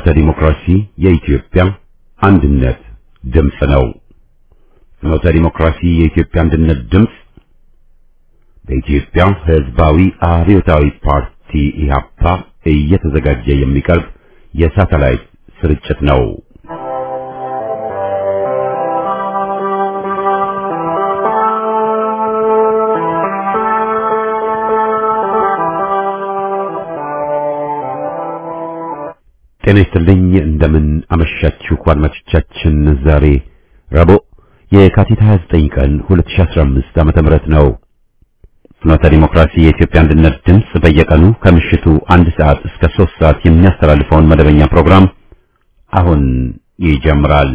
ዲሞክራሲ የኢትዮጵያ አንድነት ድምፅ ነው። ፍኖተ ዲሞክራሲ የኢትዮጵያ አንድነት ድምፅ በኢትዮጵያ ሕዝባዊ አብዮታዊ ፓርቲ ኢህአፓ እየተዘጋጀ የሚቀርብ የሳተላይት ስርጭት ነው። ጤና ይስጥልኝ። እንደምን አመሻችሁ አድማጮቻችን። ዛሬ ረቡዕ የካቲት 29 ቀን 2015 ዓመተ ምህረት ነው። ፍኖተ ዲሞክራሲ የኢትዮጵያ አንድነት ድምፅ በየቀኑ ከምሽቱ አንድ ሰዓት እስከ ሶስት ሰዓት የሚያስተላልፈውን መደበኛ ፕሮግራም አሁን ይጀምራል።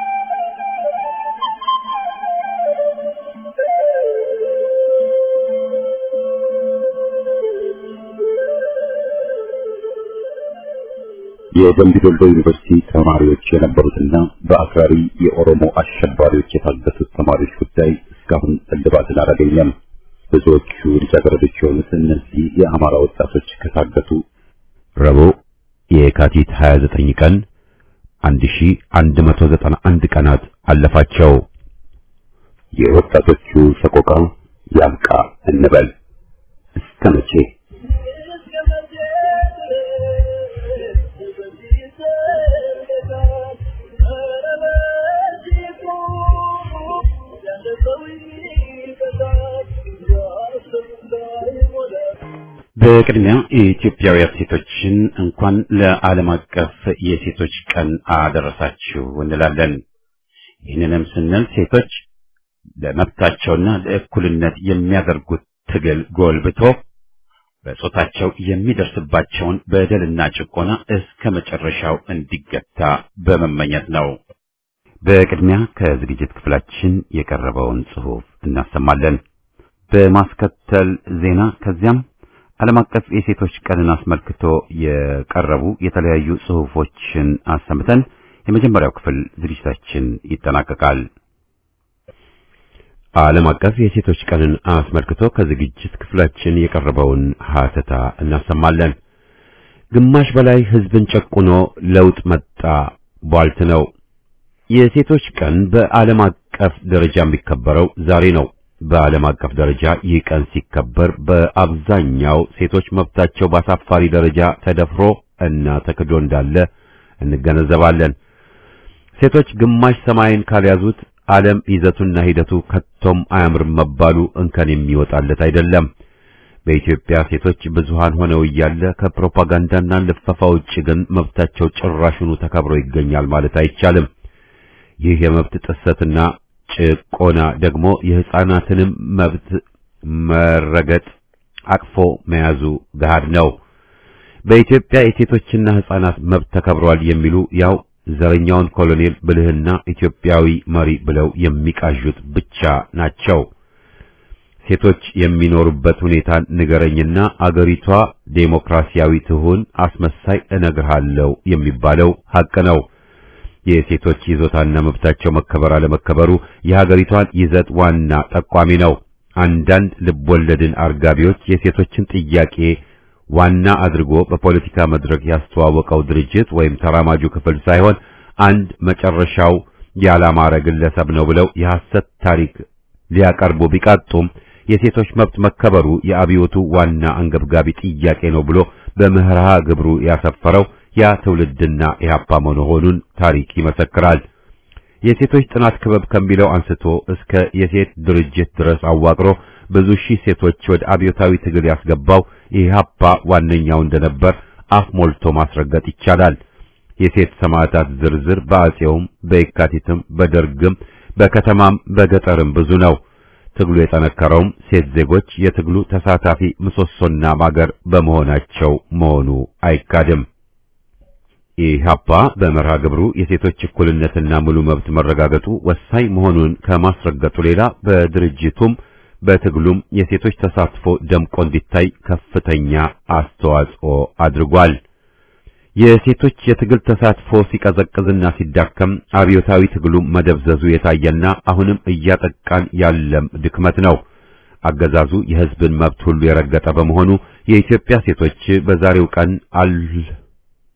የደምቢ ዶሎ ዩኒቨርሲቲ ተማሪዎች የነበሩትና በአክራሪ የኦሮሞ አሸባሪዎች የታገቱት ተማሪዎች ጉዳይ እስካሁን እልባትን አላገኘም። ብዙዎቹ ልጃገረዶች የሆኑት እነዚህ የአማራ ወጣቶች ከታገቱ ረቡዕ የካቲት 29 ቀን 1191 ቀናት አለፋቸው። የወጣቶቹ ሰቆቃ ያብቃ እንበል እስከ መቼ? በቅድሚያ የኢትዮጵያውያን ሴቶችን እንኳን ለዓለም አቀፍ የሴቶች ቀን አደረሳችሁ እንላለን። ይህንንም ስንል ሴቶች ለመብታቸውና ለእኩልነት የሚያደርጉት ትግል ጎልብቶ በጾታቸው የሚደርስባቸውን በደልና ጭቆና እስከ መጨረሻው እንዲገታ በመመኘት ነው። በቅድሚያ ከዝግጅት ክፍላችን የቀረበውን ጽሑፍ እናሰማለን። በማስከተል ዜና ከዚያም ዓለም አቀፍ የሴቶች ቀንን አስመልክቶ የቀረቡ የተለያዩ ጽሑፎችን አሰምተን የመጀመሪያው ክፍል ዝግጅታችን ይጠናቀቃል። ዓለም አቀፍ የሴቶች ቀንን አስመልክቶ ከዝግጅት ክፍላችን የቀረበውን ሀተታ እናሰማለን። ግማሽ በላይ ሕዝብን ጨቁኖ ለውጥ መጣ ቧልት ነው። የሴቶች ቀን በዓለም አቀፍ ደረጃ የሚከበረው ዛሬ ነው። በዓለም አቀፍ ደረጃ ይህ ቀን ሲከበር በአብዛኛው ሴቶች መብታቸው በአሳፋሪ ደረጃ ተደፍሮ እና ተክዶ እንዳለ እንገነዘባለን። ሴቶች ግማሽ ሰማይን ካልያዙት ዓለም ይዘቱና ሂደቱ ከቶም አያምርም መባሉ እንከን የሚወጣለት አይደለም። በኢትዮጵያ ሴቶች ብዙሃን ሆነው እያለ ከፕሮፓጋንዳና ልፈፋ ውጭ ግን መብታቸው ጭራሹኑ ተከብሮ ይገኛል ማለት አይቻልም። ይህ የመብት ጥሰትና ጭቆና ደግሞ የሕፃናትንም መብት መረገጥ አቅፎ መያዙ ገሃድ ነው። በኢትዮጵያ የሴቶችና ሕፃናት መብት ተከብሯል የሚሉ ያው ዘረኛውን ኮሎኔል ብልህና ኢትዮጵያዊ መሪ ብለው የሚቃዡት ብቻ ናቸው። ሴቶች የሚኖሩበት ሁኔታ ንገረኝና አገሪቷ ዴሞክራሲያዊ ትሁን አስመሳይ እነግርሃለሁ የሚባለው ሐቅ ነው። የሴቶች ይዞታና መብታቸው መከበር አለመከበሩ የሀገሪቷን ይዘት ዋና ጠቋሚ ነው። አንዳንድ ልቦለድን አርጋቢዎች የሴቶችን ጥያቄ ዋና አድርጎ በፖለቲካ መድረክ ያስተዋወቀው ድርጅት ወይም ተራማጁ ክፍል ሳይሆን አንድ መጨረሻው ያላማረ ግለሰብ ነው ብለው የሐሰት ታሪክ ሊያቀርቡ ቢቃጡም የሴቶች መብት መከበሩ የአብዮቱ ዋና አንገብጋቢ ጥያቄ ነው ብሎ በምህራ ግብሩ ያሰፈረው ያ ትውልድና ኢህአፓ መሆኑን ታሪክ ይመሰክራል። የሴቶች ጥናት ክበብ ከሚለው አንስቶ እስከ የሴት ድርጅት ድረስ አዋቅሮ ብዙ ሺህ ሴቶች ወደ አብዮታዊ ትግል ያስገባው ኢህአፓ ዋነኛው እንደነበር አፍ ሞልቶ ማስረገጥ ይቻላል። የሴት ሰማዕታት ዝርዝር በአጼውም በየካቲትም በደርግም በከተማም በገጠርም ብዙ ነው። ትግሉ የጠነከረውም ሴት ዜጎች የትግሉ ተሳታፊ ምሰሶና ማገር በመሆናቸው መሆኑ አይካድም። ኢህአፓ በመርሃ ግብሩ የሴቶች እኩልነትና ሙሉ መብት መረጋገጡ ወሳኝ መሆኑን ከማስረገጡ ሌላ በድርጅቱም በትግሉም የሴቶች ተሳትፎ ደምቆ እንዲታይ ከፍተኛ አስተዋጽኦ አድርጓል። የሴቶች የትግል ተሳትፎ ሲቀዘቅዝና ሲዳከም አብዮታዊ ትግሉ መደብዘዙ የታየና አሁንም እያጠቃን ያለም ድክመት ነው። አገዛዙ የሕዝብን መብት ሁሉ የረገጠ በመሆኑ የኢትዮጵያ ሴቶች በዛሬው ቀን አል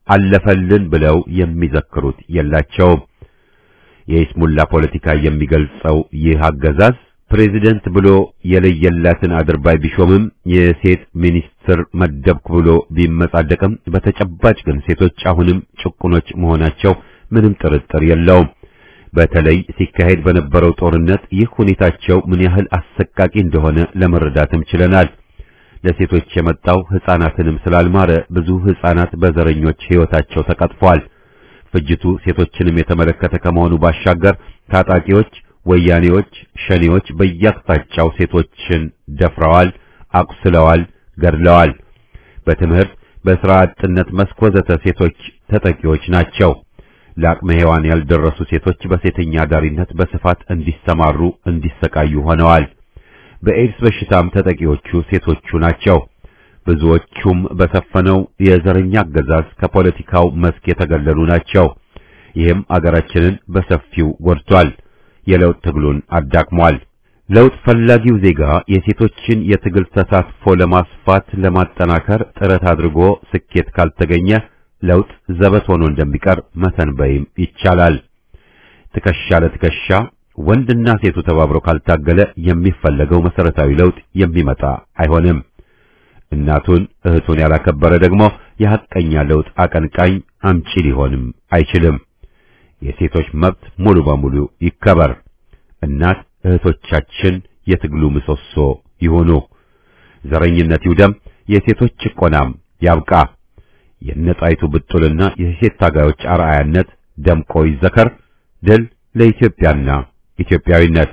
አለፈልን ብለው የሚዘክሩት የላቸውም። የኢስሙላ ፖለቲካ የሚገልጸው ይህ አገዛዝ ፕሬዚደንት ብሎ የለየላትን አድርባይ ቢሾምም የሴት ሚኒስትር መደብኩ ብሎ ቢመጻደቅም በተጨባጭ ግን ሴቶች አሁንም ጭቁኖች መሆናቸው ምንም ጥርጥር የለውም። በተለይ ሲካሄድ በነበረው ጦርነት ይህ ሁኔታቸው ምን ያህል አሰቃቂ እንደሆነ ለመረዳትም ችለናል። ለሴቶች የመጣው ሕፃናትንም ስላልማረ ብዙ ሕፃናት በዘረኞች ሕይወታቸው ተቀጥፏል። ፍጅቱ ሴቶችንም የተመለከተ ከመሆኑ ባሻገር ታጣቂዎች፣ ወያኔዎች፣ ሸኔዎች በየአቅጣጫው ሴቶችን ደፍረዋል፣ አቁስለዋል፣ ገድለዋል። በትምህርት በሥራ አጥነት መስክ ወዘተ ሴቶች ተጠቂዎች ናቸው። ለአቅመ ሔዋን ያልደረሱ ሴቶች በሴተኛ አዳሪነት በስፋት እንዲሰማሩ እንዲሰቃዩ ሆነዋል። በኤድስ በሽታም ተጠቂዎቹ ሴቶቹ ናቸው። ብዙዎቹም በሰፈነው የዘረኛ አገዛዝ ከፖለቲካው መስክ የተገለሉ ናቸው። ይህም አገራችንን በሰፊው ጎድቷል። የለውጥ ትግሉን አዳክሟል። ለውጥ ፈላጊው ዜጋ የሴቶችን የትግል ተሳትፎ ለማስፋት ለማጠናከር ጥረት አድርጎ ስኬት ካልተገኘ ለውጥ ዘበት ሆኖ እንደሚቀር መተንበይም ይቻላል። ትከሻ ለትከሻ ወንድና ሴቱ ተባብረው ካልታገለ የሚፈለገው መሰረታዊ ለውጥ የሚመጣ አይሆንም። እናቱን እህቱን ያላከበረ ደግሞ የሐቀኛ ለውጥ አቀንቃኝ አምጪ ሊሆንም አይችልም። የሴቶች መብት ሙሉ በሙሉ ይከበር። እናት እህቶቻችን የትግሉ ምሰሶ ይሁኑ። ዘረኝነት ይውደም። የሴቶች ጭቆናም ያብቃ። የነጣይቱ ብጡልና የሴት ታጋዮች አርአያነት ደምቆ ይዘከር። ድል ለኢትዮጵያና ኢትዮጵያዊነት።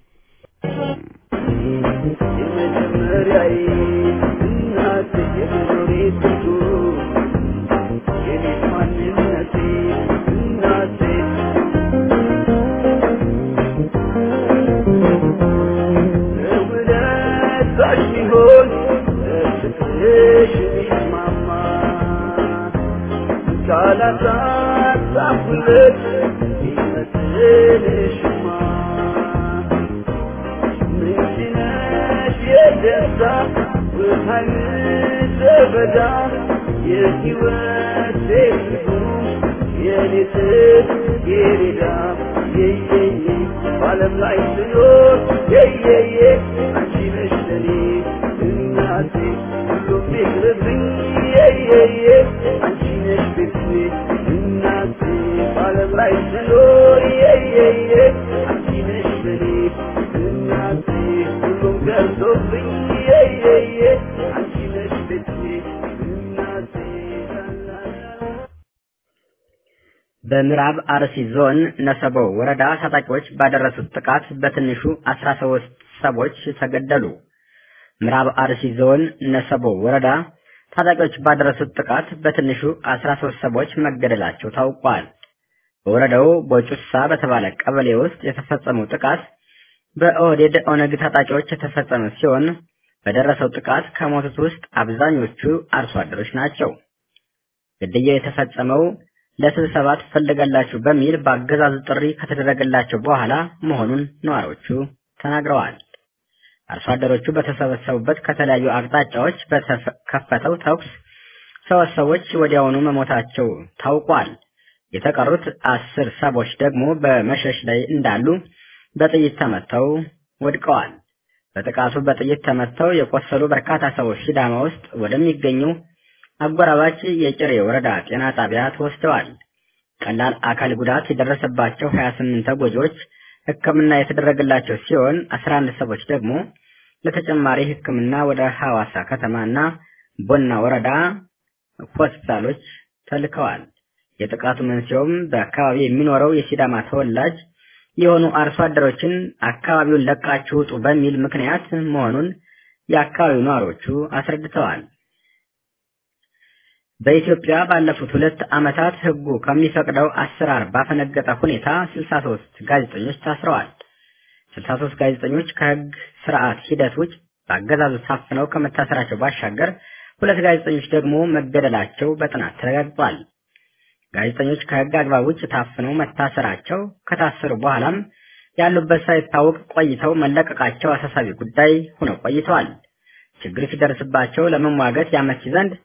በምዕራብ አርሲ ዞን ነሰቦ ወረዳ ታጣቂዎች ባደረሱት ጥቃት በትንሹ 13 ሰዎች ተገደሉ። ምዕራብ አርሲ ዞን ነሰቦ ወረዳ ታጣቂዎች ባደረሱት ጥቃት በትንሹ 13 ሰዎች መገደላቸው ታውቋል። በወረዳው ቦጩሳ በተባለ ቀበሌ ውስጥ የተፈጸመው ጥቃት በኦህዴድ ኦነግ ታጣቂዎች የተፈጸመ ሲሆን በደረሰው ጥቃት ከሞቱት ውስጥ አብዛኞቹ አርሶ አደሮች ናቸው። ግድያው የተፈጸመው ለስብሰባ ትፈልጋላችሁ በሚል በአገዛዙ ጥሪ ከተደረገላቸው በኋላ መሆኑን ነዋሪዎቹ ተናግረዋል። አርሶ አደሮቹ በተሰበሰቡበት ከተለያዩ አቅጣጫዎች በተከፈተው ተኩስ ሶስት ሰዎች ወዲያውኑ መሞታቸው ታውቋል። የተቀሩት አስር ሰዎች ደግሞ በመሸሽ ላይ እንዳሉ በጥይት ተመተው ወድቀዋል። በጥቃቱ በጥይት ተመተው የቆሰሉ በርካታ ሰዎች ሲዳማ ውስጥ ወደሚገኙ አጎራባች የጭሬ ወረዳ ጤና ጣቢያ ተወስደዋል። ቀላል አካል ጉዳት የደረሰባቸው 28 ተጎጂዎች ሕክምና የተደረገላቸው ሲሆን 11 ሰዎች ደግሞ ለተጨማሪ ሕክምና ወደ ሐዋሳ ከተማና ቦና ወረዳ ሆስፒታሎች ተልከዋል። የጥቃቱ መንስኤውም በአካባቢው የሚኖረው የሲዳማ ተወላጅ የሆኑ አርሶ አደሮችን አካባቢውን ለቃችሁ ውጡ በሚል ምክንያት መሆኑን የአካባቢው ነዋሪዎቹ አስረድተዋል። በኢትዮጵያ ባለፉት ሁለት ዓመታት ሕጉ ከሚፈቅደው አሰራር ባፈነገጠ ሁኔታ 63 ጋዜጠኞች ታስረዋል። 63 ጋዜጠኞች ከሕግ ስርዓት ሂደት ውጭ በአገዛዙ ታፍነው ከመታሰራቸው ባሻገር ሁለት ጋዜጠኞች ደግሞ መገደላቸው በጥናት ተረጋግጧል። ጋዜጠኞች ከሕግ አግባብ ውጭ ታፍነው መታሰራቸው ከታሰሩ በኋላም ያሉበት ሳይታወቅ ቆይተው መለቀቃቸው አሳሳቢ ጉዳይ ሆነው ቆይተዋል። ችግር ሲደርስባቸው ለመሟገት ያመች ዘንድ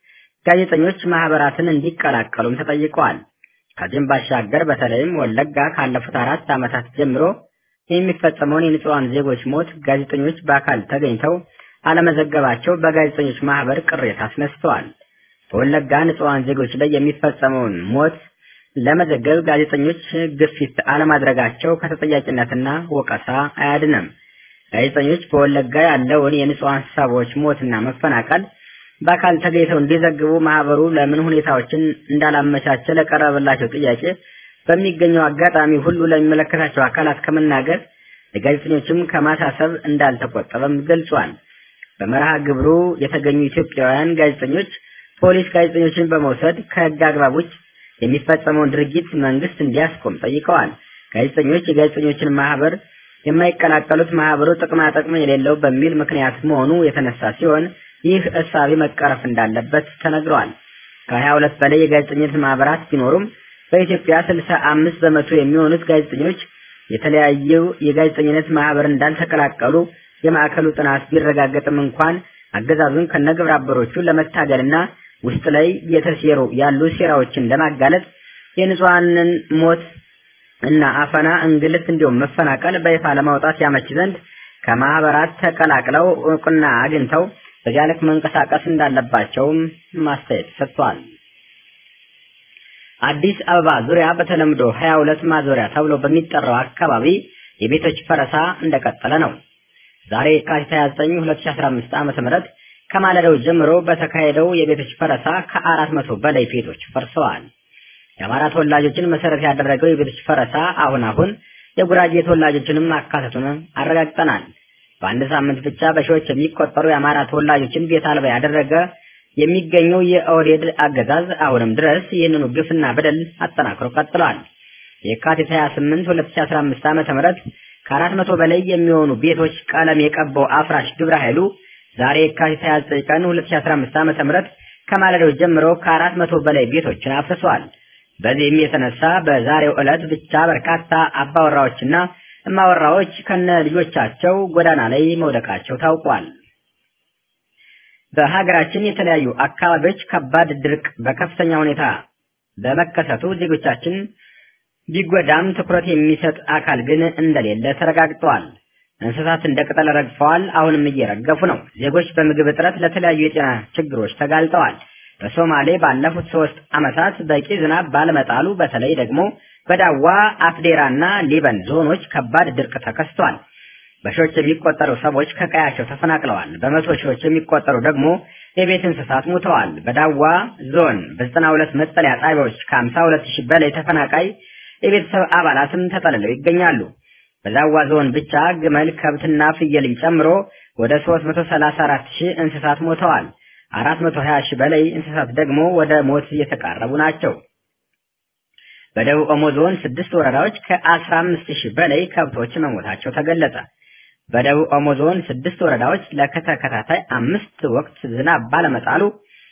ጋዜጠኞች ማህበራትን እንዲቀላቀሉም ተጠይቀዋል። ከዚህም ባሻገር በተለይም ወለጋ ካለፉት አራት ዓመታት ጀምሮ የሚፈጸመውን የንጹሐን ዜጎች ሞት ጋዜጠኞች በአካል ተገኝተው አለመዘገባቸው በጋዜጠኞች ማህበር ቅሬታ አስነስተዋል። በወለጋ ንጹሐን ዜጎች ላይ የሚፈጸመውን ሞት ለመዘገብ ጋዜጠኞች ግፊት አለማድረጋቸው ከተጠያቂነትና ወቀሳ አያድንም። ጋዜጠኞች በወለጋ ያለውን የንጹሐን ሰዎች ሞትና መፈናቀል በአካል ተገኝተው እንዲዘግቡ ማህበሩ ለምን ሁኔታዎችን እንዳላመቻቸ ለቀረበላቸው ጥያቄ በሚገኘው አጋጣሚ ሁሉ ለሚመለከታቸው አካላት ከመናገር ለጋዜጠኞችም ከማሳሰብ እንዳልተቆጠበም ገልጿል። በመርሃ ግብሩ የተገኙ ኢትዮጵያውያን ጋዜጠኞች ፖሊስ ጋዜጠኞችን በመውሰድ ከህግ አግባብ ውጭ የሚፈጸመውን ድርጊት መንግስት እንዲያስቆም ጠይቀዋል። ጋዜጠኞች የጋዜጠኞችን ማህበር የማይቀላቀሉት ማህበሩ ጥቅማ ጥቅም የሌለው በሚል ምክንያት መሆኑ የተነሳ ሲሆን ይህ እሳቤ መቀረፍ እንዳለበት ተነግሯል። ከሀያ ሁለት በላይ የጋዜጠኝነት ማህበራት ቢኖሩም በኢትዮጵያ ስልሳ አምስት በመቶ የሚሆኑት ጋዜጠኞች የተለያዩ የጋዜጠኝነት ማህበር እንዳልተቀላቀሉ የማዕከሉ ጥናት ቢረጋገጥም እንኳን አገዛዙን ከነግብረ አበሮቹ ለመታገልና ውስጥ ላይ የተሴሩ ያሉ ሴራዎችን ለማጋለጥ የንጹሐንን ሞት እና አፈና፣ እንግልት እንዲሁም መፈናቀል በይፋ ለማውጣት ያመች ዘንድ ከማህበራት ተቀላቅለው እውቅና አግኝተው በዚያ ልክ መንቀሳቀስ እንዳለባቸውም ማስተያየት ሰጥቷል። አዲስ አበባ ዙሪያ በተለምዶ 22 ማዞሪያ ተብሎ በሚጠራው አካባቢ የቤቶች ፈረሳ እንደቀጠለ ነው። ዛሬ የካቲት 29 2015 ዓ.ም ከማለዳው ጀምሮ በተካሄደው የቤቶች ፈረሳ ከአራት መቶ በላይ ቤቶች ፈርሰዋል። የአማራ ተወላጆችን መሰረት ያደረገው የቤቶች ፈረሳ አሁን አሁን የጉራጌ ተወላጆችንም ማካተቱን አረጋግጠናል። በአንድ ሳምንት ብቻ በሺዎች የሚቆጠሩ የአማራ ተወላጆችን ቤት አልባ ያደረገ የሚገኘው የኦህዴድ አገዛዝ አሁንም ድረስ ይህንኑ ግፍና በደል አጠናክሮ ቀጥሏል። የካቲት 28 2015 ዓ.ም ከአራት መቶ በላይ የሚሆኑ ቤቶች ቀለም የቀባው አፍራሽ ግብረ ኃይሉ ዛሬ የካቲት 29 ቀን 2015 ዓ.ም ከማለዳው ጀምሮ ከአራት መቶ በላይ ቤቶችን አፍርሷል። በዚህም የተነሳ በዛሬው ዕለት ብቻ በርካታ አባወራዎችና እማወራዎች ከነ ልጆቻቸው ጎዳና ላይ መውደቃቸው ታውቋል። በሀገራችን የተለያዩ አካባቢዎች ከባድ ድርቅ በከፍተኛ ሁኔታ በመከሰቱ ዜጎቻችን ቢጎዳም ትኩረት የሚሰጥ አካል ግን እንደሌለ ተረጋግጧል። እንስሳት እንደ ቅጠል ረግፈዋል፣ አሁንም እየረገፉ ነው። ዜጎች በምግብ እጥረት ለተለያዩ የጤና ችግሮች ተጋልጠዋል። በሶማሌ ባለፉት ሶስት ዓመታት በቂ ዝናብ ባለመጣሉ በተለይ ደግሞ በዳዋ አፍዴራና ሊበን ዞኖች ከባድ ድርቅ ተከስቷል። በሺዎች የሚቆጠሩ ሰዎች ከቀያቸው ተፈናቅለዋል። በመቶ ሺዎች የሚቆጠሩ ደግሞ የቤት እንስሳት ሙተዋል። በዳዋ ዞን በዘጠና ሁለት መጠለያ ጣቢያዎች ከሀምሳ ሁለት ሺህ በላይ ተፈናቃይ የቤተሰብ አባላትም ተጠልለው ይገኛሉ። በዛዋ ዞን ብቻ ግመል፣ ከብትና ፍየልን ጨምሮ ወደ 334 ሺህ እንስሳት ሞተዋል። 420 ሺህ በላይ እንስሳት ደግሞ ወደ ሞት እየተቃረቡ ናቸው። በደቡብ ኦሞ ዞን ስድስት ወረዳዎች ከ15 ሺህ በላይ ከብቶች መሞታቸው ተገለጸ። በደቡብ ኦሞ ዞን ስድስት ወረዳዎች ለተከታታይ አምስት ወቅት ዝናብ ባለመጣሉ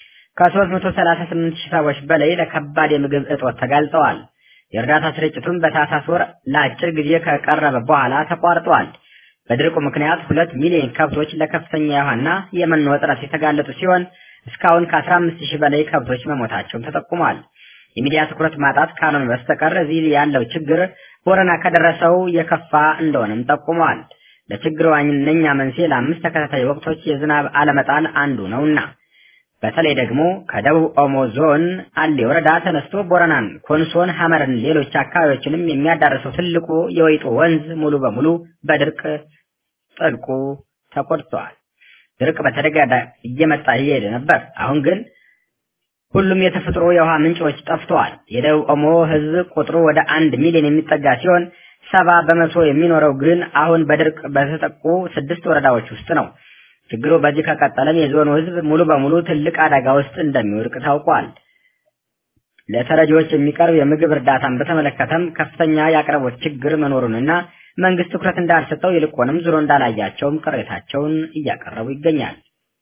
ከ338 ሺህ ሰዎች በላይ ለከባድ የምግብ እጦት ተጋልጠዋል። የእርዳታ ስርጭቱም በታህሳስ ወር ለአጭር ጊዜ ከቀረበ በኋላ ተቋርጧል። በድርቁ ምክንያት ሁለት ሚሊዮን ከብቶች ለከፍተኛ የውሃና የመኖ እጥረት የተጋለጡ ሲሆን እስካሁን ከ15 ሺህ በላይ ከብቶች መሞታቸውን ተጠቁሟል። የሚዲያ ትኩረት ማጣት ካልሆነ በስተቀር እዚህ ያለው ችግር ቦረና ከደረሰው የከፋ እንደሆነም ጠቁመዋል። ለችግሩ ዋነኛ መንስኤ ለአምስት ተከታታይ ወቅቶች የዝናብ አለመጣል አንዱ ነውና በተለይ ደግሞ ከደቡብ ኦሞ ዞን አሌ ወረዳ ተነስቶ ቦረናን፣ ኮንሶን፣ ሐመርን፣ ሌሎች አካባቢዎችንም የሚያዳርሰው ትልቁ የወይጦ ወንዝ ሙሉ በሙሉ በድርቅ ጥልቁ ተቆርጧል። ድርቅ በተደጋጋሚ እየመጣ እየሄደ ነበር። አሁን ግን ሁሉም የተፈጥሮ የውሃ ምንጮች ጠፍተዋል። የደቡብ ኦሞ ሕዝብ ቁጥሩ ወደ አንድ ሚሊዮን የሚጠጋ ሲሆን ሰባ በመቶ የሚኖረው ግን አሁን በድርቅ በተጠቁ ስድስት ወረዳዎች ውስጥ ነው። ችግሩ በዚህ ከቀጠለም የዞኑ ህዝብ ሙሉ በሙሉ ትልቅ አደጋ ውስጥ እንደሚወድቅ ታውቋል። ለተረጂዎች የሚቀርብ የምግብ እርዳታን በተመለከተም ከፍተኛ የአቅርቦት ችግር መኖሩንና መንግስት ትኩረት እንዳልሰጠው ይልቁንም ዙሮ እንዳላያቸውም ቅሬታቸውን እያቀረቡ ይገኛል።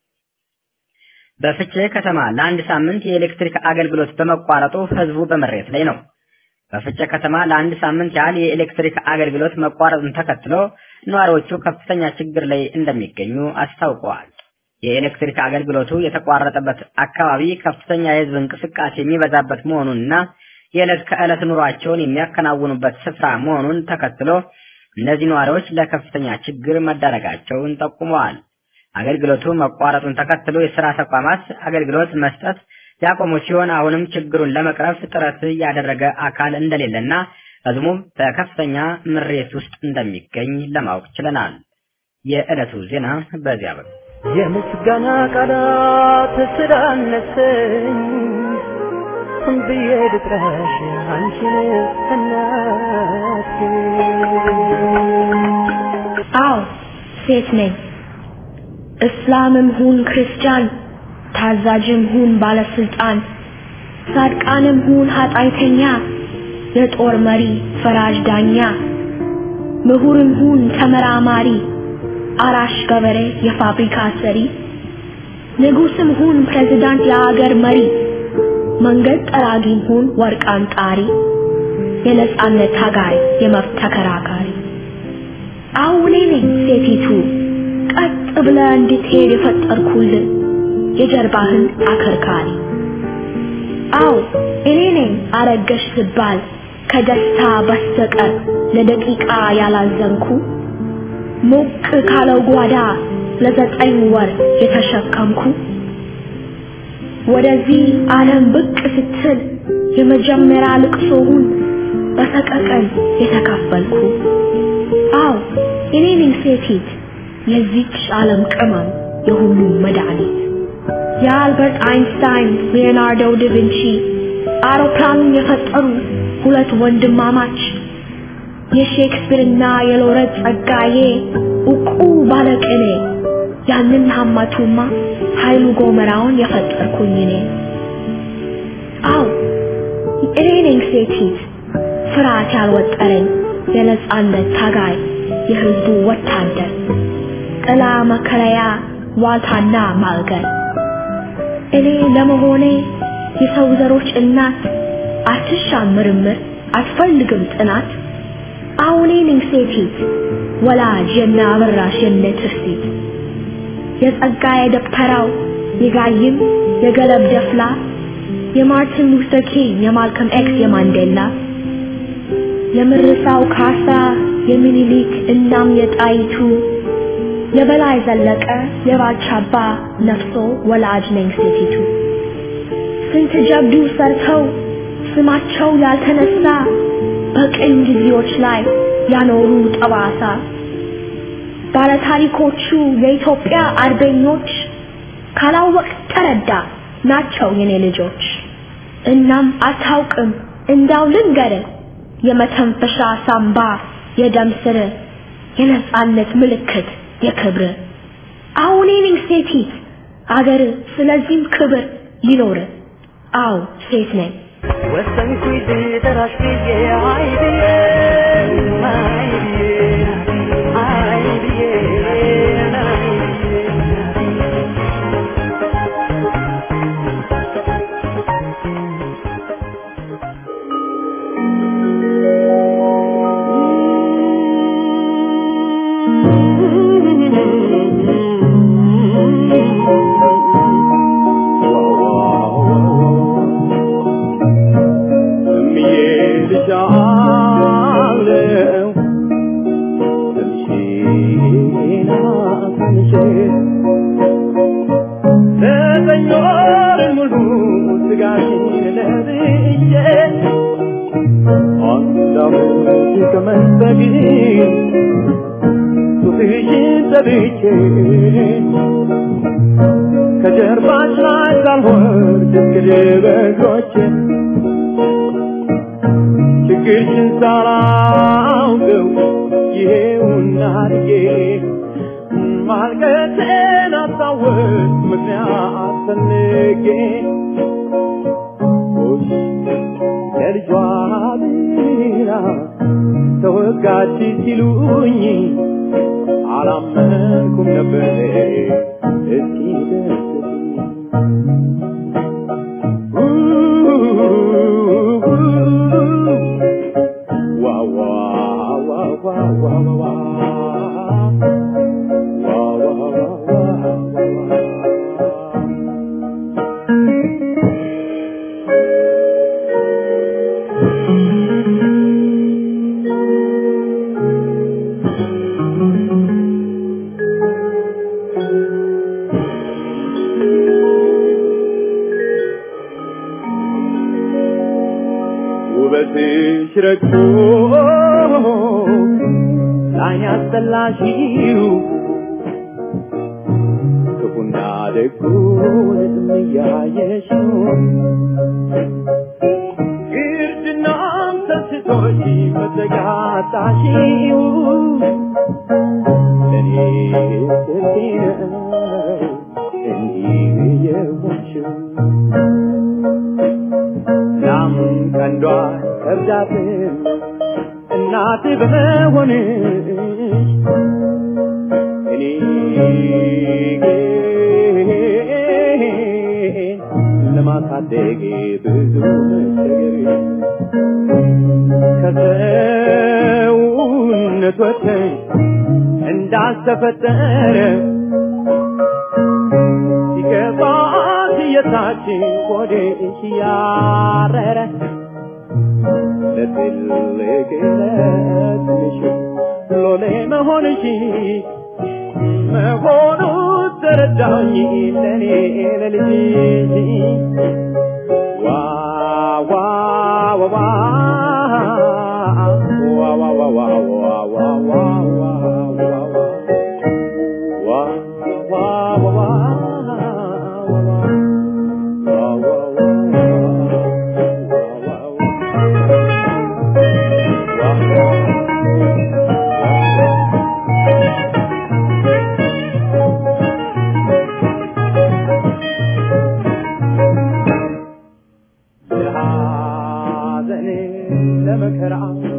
በፍቼ ከተማ ለአንድ ሳምንት የኤሌክትሪክ አገልግሎት በመቋረጡ ህዝቡ በመሬት ላይ ነው። በፍቼ ከተማ ለአንድ ሳምንት ያህል የኤሌክትሪክ አገልግሎት መቋረጡን ተከትሎ ነዋሪዎቹ ከፍተኛ ችግር ላይ እንደሚገኙ አስታውቀዋል። የኤሌክትሪክ አገልግሎቱ የተቋረጠበት አካባቢ ከፍተኛ የህዝብ እንቅስቃሴ የሚበዛበት መሆኑንና የዕለት ከዕለት ኑሯቸውን የሚያከናውኑበት ስፍራ መሆኑን ተከትሎ እነዚህ ነዋሪዎች ለከፍተኛ ችግር መዳረጋቸውን ጠቁመዋል። አገልግሎቱ መቋረጡን ተከትሎ የስራ ተቋማት አገልግሎት መስጠት ያቆሙ ሲሆን አሁንም ችግሩን ለመቅረፍ ጥረት ያደረገ አካል እንደሌለና ህዝቡም በከፍተኛ ምሬት ውስጥ እንደሚገኝ ለማወቅ ችለናል። የዕለቱ ዜና በዚያ በ የምስጋና ቃላት ስላነሰኝ ብዬ ልጥራሽ አንቺን እናቴ። አዎ ሴት ነኝ። እስላምም ሁን ክርስቲያን፣ ታዛዥም ሁን ባለስልጣን፣ ጻድቃንም ሁን ኃጢአተኛ፣ የጦር መሪ ፈራጅ ዳኛ፣ ምሁርም ሁን ተመራማሪ፣ አራሽ ገበሬ የፋብሪካ ሰሪ፣ ንጉስም ሁን ፕሬዝዳንት የአገር መሪ፣ መንገድ ጠራጊም ሁን ወርቅ አንጣሪ፣ የነጻነት ታጋይ የመብት ተከራካሪ አሁን እኔ ነኝ ሴቲቱ ቀጥ ብለ እንድትሄድ የፈጠርኩልን የጀርባህን አከርካሪ። አዎ እኔ ነኝ አረገሽ ስባል ከደስታ በስተቀር ለደቂቃ ያላዘንኩ ሞቅ ካለው ጓዳ ለዘጠኝ ወር የተሸከምኩ ወደዚህ ዓለም ብቅ ስትል የመጀመሪያ ልቅሶውን በሰቀቀን የተካፈልኩ አዎ እኔ ነኝ ሴቲት የዚች ዓለም ቅመም የሁሉም መድኃኒት የአልበርት አይንስታይን ሊዮናርዶ ዳቪንቺ አውሮፕላኑን የፈጠሩ ሁለት ወንድማማች የሼክስፒርና የሎረት ጸጋዬ እቁ ባለቅኔ ያንን ሀማቱማ ኃይሉ ጎመራውን የፈጠርኩኝ እኔ አዎ እኔ ነኝ ሴቲት ፍርሃት ያልወጠረኝ የነጻነት ታጋይ የህዝቡ ወታደር ጥላ መከለያ ዋልታና ማልገል እኔ ለመሆኔ የሰው ዘሮች እናት አትሻም ምርምር አትፈልግም ጥናት አሁኔ ነኝ ሴቲት ወላጅ የነ አበራሽ የነ ትርሲት የጸጋዬ ደብተራው የጋይም የገለብ ደፍላ የማርቲን ሉተር ኪንግ የማልከም ኤክስ የማንዴላ የምርሳው ካሳ የሚኒሊክ እናም የጣይቱ የበላይ ዘለቀ የባልቻባ ነፍሶ ወላጅ ነኝ ሴቲቱ ስንት ጀብዱ ሰርተው ስማቸው ያልተነሳ በቅኝ ጊዜዎች ላይ ያኖሩ ጠባሳ ባለታሪኮቹ የኢትዮጵያ አርበኞች ካላወቅ ተረዳ ናቸው የኔ ልጆች። እናም አታውቅም እንዳው ልንገርህ የመተንፈሻ ሳምባ የደም ስር የነጻነት ምልክት የክብር አሁን ነኝ ሴቲት አገር ስለዚህም ክብር ይኖር አው ሴት ነኝ ወሰንኩኝ ልጠራሽ ብዬ አይ ብዬ አይ ብዬ አይ ብዬ አይ ከጀርባሽ ላይ ሳልወርድ እስክድበጎች ችግርሽን ሳላውቀው ይሄውና አድጌ ማልቀሴን አስታወስ ምክንያት ፈልጌ ሆሽ ለልጇ ብላ ተወጋች ሲሉኝ አላመንኩም ነበር እስኪ ደስ ውበትሽ ረግቶ ላይን ያስጠላሽው ክፉና ደጉን እያየሽው ግርድናም ሰስቶሽ መዘጋጣሽው ለእኔ ስንቴ ነው እንዲህ የሆንሽው ላም ቀንዷ ከብዳትም እናት በመሆንሽ እኔ ግን ለማሳደግ ብዙ መቸገር ከሰውነት ወጥተሽ እንዳልተፈጠረ ሲገባት የታችን ቆዴሽ ያረረ ለትልቅ ለትንሽ ሎሌ መሆንሽ መሆኑ ተረዳኝ ለኔ ለልጅሽ ዋ ዋ ዋ ዋ ዋ ዋ ዋ ዋ ዋ ዋ ዋ ዋ ዋ ዋ ለሐዘን ለመከራ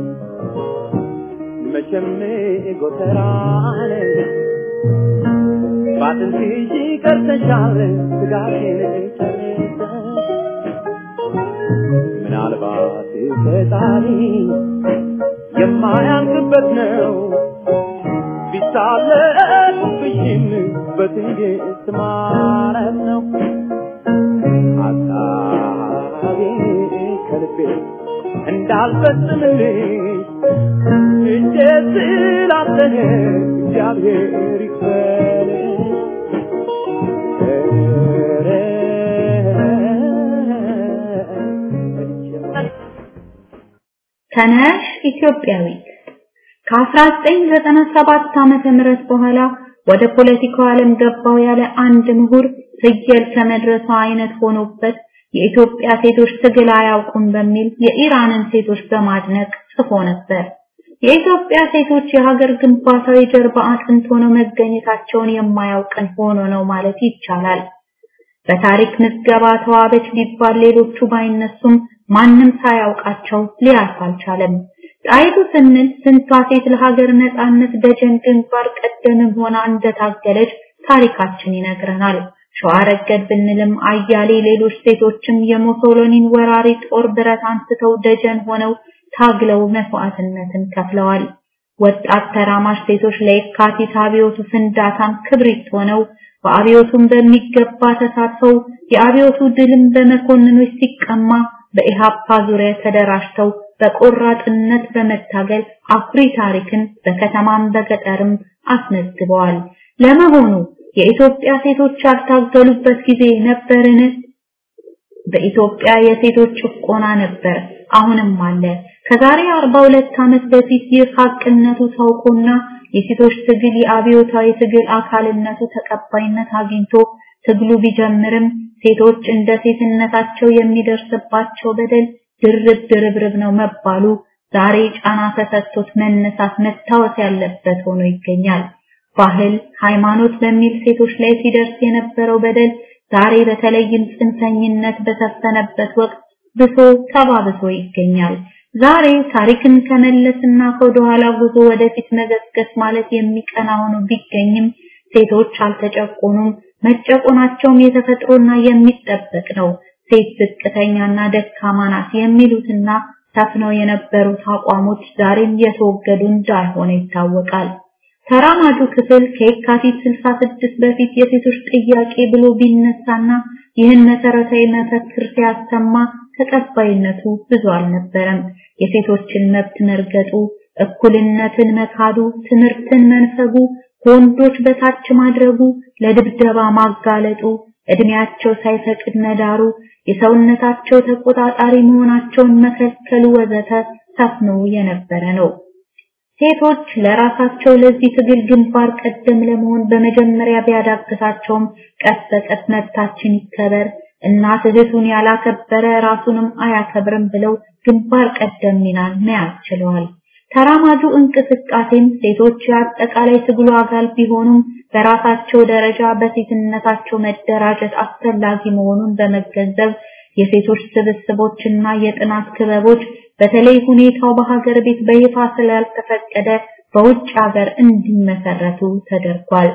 መቼም ጎተራን ባጥንትሽ ቀርተሻል ስጋቴን ጨርሰሽ ምናልባት ፈጣሪ የማያልቅበት ነው ቢሳለቁብሽም በትዕግስት ማረፍ ነው ሀሳቤ ከልቤ እንዳልፈጽምልሽ እጄ ስላዘነ እግዚአብሔር ይክፈልሽ ተነሽ ኢትዮጵያዊት ከ1997 ዓመተ ምህረት በኋላ ወደ ፖለቲካው ዓለም ገባው ያለ አንድ ምሁር ፍየል ከመድረሷ አይነት ሆኖበት የኢትዮጵያ ሴቶች ትግል አያውቁም በሚል የኢራንን ሴቶች በማድነቅ ጽፎ ነበር። የኢትዮጵያ ሴቶች የሀገር ግንባታዊ ጀርባ አጥንት ሆነው መገኘታቸውን የማያውቅን ሆኖ ነው ማለት ይቻላል። በታሪክ ምዝገባ ተዋበች ቢባል ሌሎቹ ባይነሱም ማንም ሳያውቃቸው ሊያልፍ አልቻለም። ጣይቱ ስንል ስንቷ ሴት ለሀገር ነጻነት ደጀን ግንባር ቀደምም ሆና እንደታገለች ታሪካችን ይነግረናል። ሸዋ ረገድ ብንልም አያሌ ሌሎች ሴቶችም የሙሶሎኒን ወራሪ ጦር ብረት አንስተው ደጀን ሆነው ታግለው መስዋዕትነትን ከፍለዋል። ወጣት ተራማሽ ሴቶች ለየካቲት አብዮቱ ፍንዳታም ክብሪት ሆነው በአብዮቱም በሚገባ ተሳትፈው የአብዮቱ ድልም በመኮንኖች ሲቀማ በኢሃፓ ዙሪያ ተደራጅተው በቆራጥነት በመታገል አኩሪ ታሪክን በከተማም በገጠርም አስመዝግበዋል። ለመሆኑ የኢትዮጵያ ሴቶች ያልታገሉበት ጊዜ ነበርን? በኢትዮጵያ የሴቶች ጭቆና ነበር፣ አሁንም አለ። ከዛሬ 42 ዓመት በፊት ይህ ሀቅነቱ ታውቆና የሴቶች ትግል የአብዮታዊ ትግል አካልነቱ ተቀባይነት አግኝቶ ትግሉ ቢጀምርም ሴቶች እንደ ሴትነታቸው የሚደርስባቸው በደል ድርብ ድርብርብ ነው መባሉ ዛሬ ጫና ተሰጥቶት መነሳት መታወስ ያለበት ሆኖ ይገኛል። ባህል፣ ሃይማኖት በሚል ሴቶች ላይ ሲደርስ የነበረው በደል ዛሬ በተለይም ጽንፈኝነት በሰፈነበት ወቅት ብሶ ተባብሶ ይገኛል። ዛሬ ታሪክን ከመለስና ከወደኋላ ጉዞ ወደፊት መገስገስ ማለት የሚቀና ሆኖ ቢገኝም ሴቶች አልተጨቆኑም። መጨቆናቸውም የተፈጥሮና የሚጠበቅ ነው። ሴት ዝቅተኛና ደካማ ናት የሚሉትና ሰፍነው የነበሩት አቋሞች ዛሬም የተወገዱ እንዳልሆነ ይታወቃል። ተራማጁ ክፍል ከየካቲት 66 በፊት የሴቶች ጥያቄ ብሎ ቢነሳና ይህን መሰረታዊ መፈክር ሲያሰማ ተቀባይነቱ ብዙ አልነበረም። የሴቶችን መብት መርገጡ፣ እኩልነትን መካዱ፣ ትምህርትን መንፈጉ፣ ከወንዶች በታች ማድረጉ፣ ለድብደባ ማጋለጡ፣ እድሜያቸው ሳይፈቅድ መዳሩ፣ የሰውነታቸው ተቆጣጣሪ መሆናቸውን መከልከሉ ወዘተ ሰፍኖ የነበረ ነው። ሴቶች ለራሳቸው ለዚህ ትግል ግንባር ቀደም ለመሆን በመጀመሪያ ቢያዳግታቸውም ቀስ በቀስ መብታችን ይከበር እናት እህቱን ያላከበረ ራሱንም አያከብርም ብለው ግንባር ቀደም ሚናን መያዝ ችለዋል። ተራማጁ እንቅስቃሴም ሴቶች የአጠቃላይ ትግሉ አካል ቢሆኑም በራሳቸው ደረጃ በሴትነታቸው መደራጀት አስፈላጊ መሆኑን በመገንዘብ የሴቶች ስብስቦችና የጥናት ክበቦች በተለይ ሁኔታው በሀገር ቤት በይፋ ስላልተፈቀደ በውጭ ሀገር እንዲመሰረቱ ተደርጓል።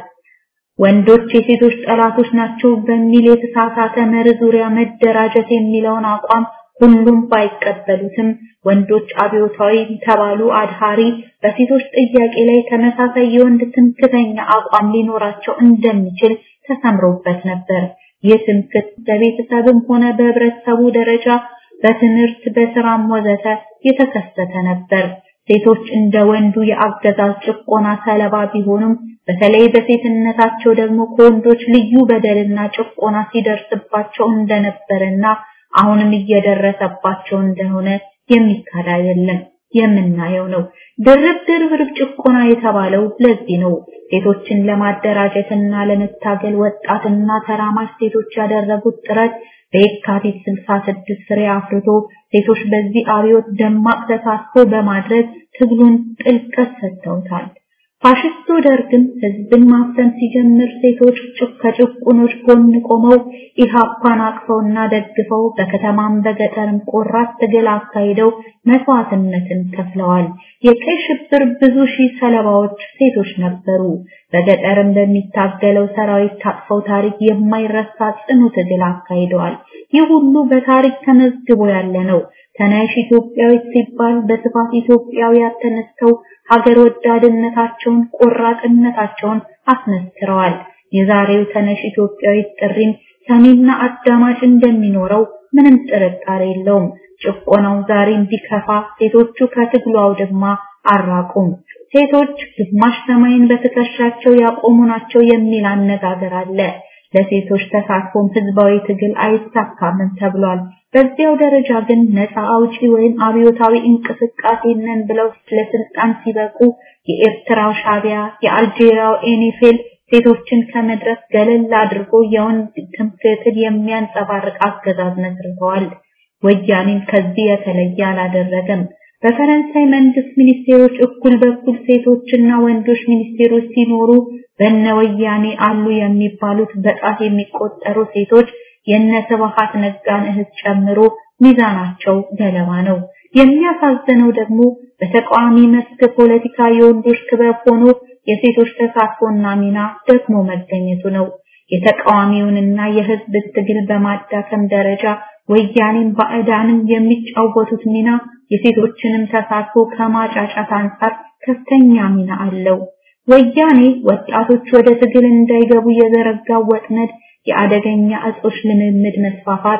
ወንዶች የሴቶች ጠላቶች ናቸው በሚል የተሳሳተ መርህ ዙሪያ መደራጀት የሚለውን አቋም ሁሉም ባይቀበሉትም ወንዶች አብዮታዊ ተባሉ አድሃሪ በሴቶች ጥያቄ ላይ ተመሳሳይ የወንድ ትምክተኛ አቋም ሊኖራቸው እንደሚችል ተሰምሮበት ነበር። ይህ ትምክት በቤተሰብም ሆነ በህብረተሰቡ ደረጃ በትምህርት በስራም ወዘተ የተከሰተ ነበር። ሴቶች እንደ ወንዱ የአገዛዝ ጭቆና ሰለባ ቢሆኑም በተለይ በሴትነታቸው ደግሞ ከወንዶች ልዩ በደልና ጭቆና ሲደርስባቸው እንደነበረና አሁንም እየደረሰባቸው እንደሆነ የሚካድ አይደለም፣ የምናየው ነው። ድርብ ድርብ ጭቆና የተባለው ለዚህ ነው። ሴቶችን ለማደራጀትና ለመታገል ወጣትና ተራማጅ ሴቶች ያደረጉት ጥረት በየካቲት 66 ፍሬ አፍርቶ ሴቶች በዚህ አብዮት ደማቅ ተሳትፎ በማድረግ ትግሉን ጥልቀት ሰጥተውታል። ፋሽስቱ ደርግም ህዝብን ማፈን ሲጀምር ሴቶች ከጭቁኖች ጎን ቆመው ኢሃፓን አቅፈውና ደግፈው በከተማም በገጠርም ቆራት ትግል አካሂደው መስዋዕትነትን ከፍለዋል። የቀይ ሽብር ብዙ ሺህ ሰለባዎች ሴቶች ነበሩ። በገጠርም በሚታገለው ሰራዊት ታቅፈው ታሪክ የማይረሳ ጽኑ ትግል አካሂደዋል። ይህ ሁሉ በታሪክ ተመዝግቦ ያለ ነው። ተነሽ ኢትዮጵያዊት ሲባል በስፋት ኢትዮጵያውያን ተነስተው ሀገር ወዳድነታቸውን ቆራጥነታቸውን አስመስክረዋል። የዛሬው ተነሽ ኢትዮጵያዊት ጥሪም ሰሚና አዳማጭ እንደሚኖረው ምንም ጥርጣሬ የለውም። ጭቆናው ዛሬም ቢከፋ ሴቶቹ ከትግሉ አውድማ አራቁም። ሴቶች ግማሽ ሰማይን በትከሻቸው ያቆሙ ናቸው የሚል አነጋገር አለ። ለሴቶች ተሳትፎም ህዝባዊ ትግል አይሳካምም ተብሏል። በዚያው ደረጃ ግን ነፃ አውጪ ወይም አብዮታዊ እንቅስቃሴ ነን ብለው ለስልጣን ሲበቁ የኤርትራው ሻቢያ፣ የአልጄሪያው ኤኒፌል ሴቶችን ከመድረስ ገለል አድርጎ የወንድ ትምክህትን የሚያንጸባርቅ አገዛዝ መስርተዋል። ወያኔም ከዚህ የተለየ አላደረገም። በፈረንሳይ መንግስት ሚኒስቴሮች እኩል በኩል ሴቶችና ወንዶች ሚኒስቴሮች ሲኖሩ በነ ወያኔ አሉ የሚባሉት በጣት የሚቆጠሩ ሴቶች የነ ስብሐት ነጋን እህት ጨምሮ ሚዛናቸው ገለባ ነው። የሚያሳዝነው ደግሞ በተቃዋሚ መስክ ፖለቲካ የወንዶች ክበብ ሆኖ የሴቶች ተሳትፎና ሚና ደግሞ መገኘቱ ነው። የተቃዋሚውንና የህዝብ ትግል በማዳከም ደረጃ ወያኔም ባዕዳንም የሚጫወቱት ሚና የሴቶችንም ተሳትፎ ከማጫጫት አንጻር ከፍተኛ ሚና አለው። ወያኔ ወጣቶች ወደ ትግል እንዳይገቡ የዘረጋው ወጥመድ የአደገኛ እጾች ልምምድ መስፋፋት፣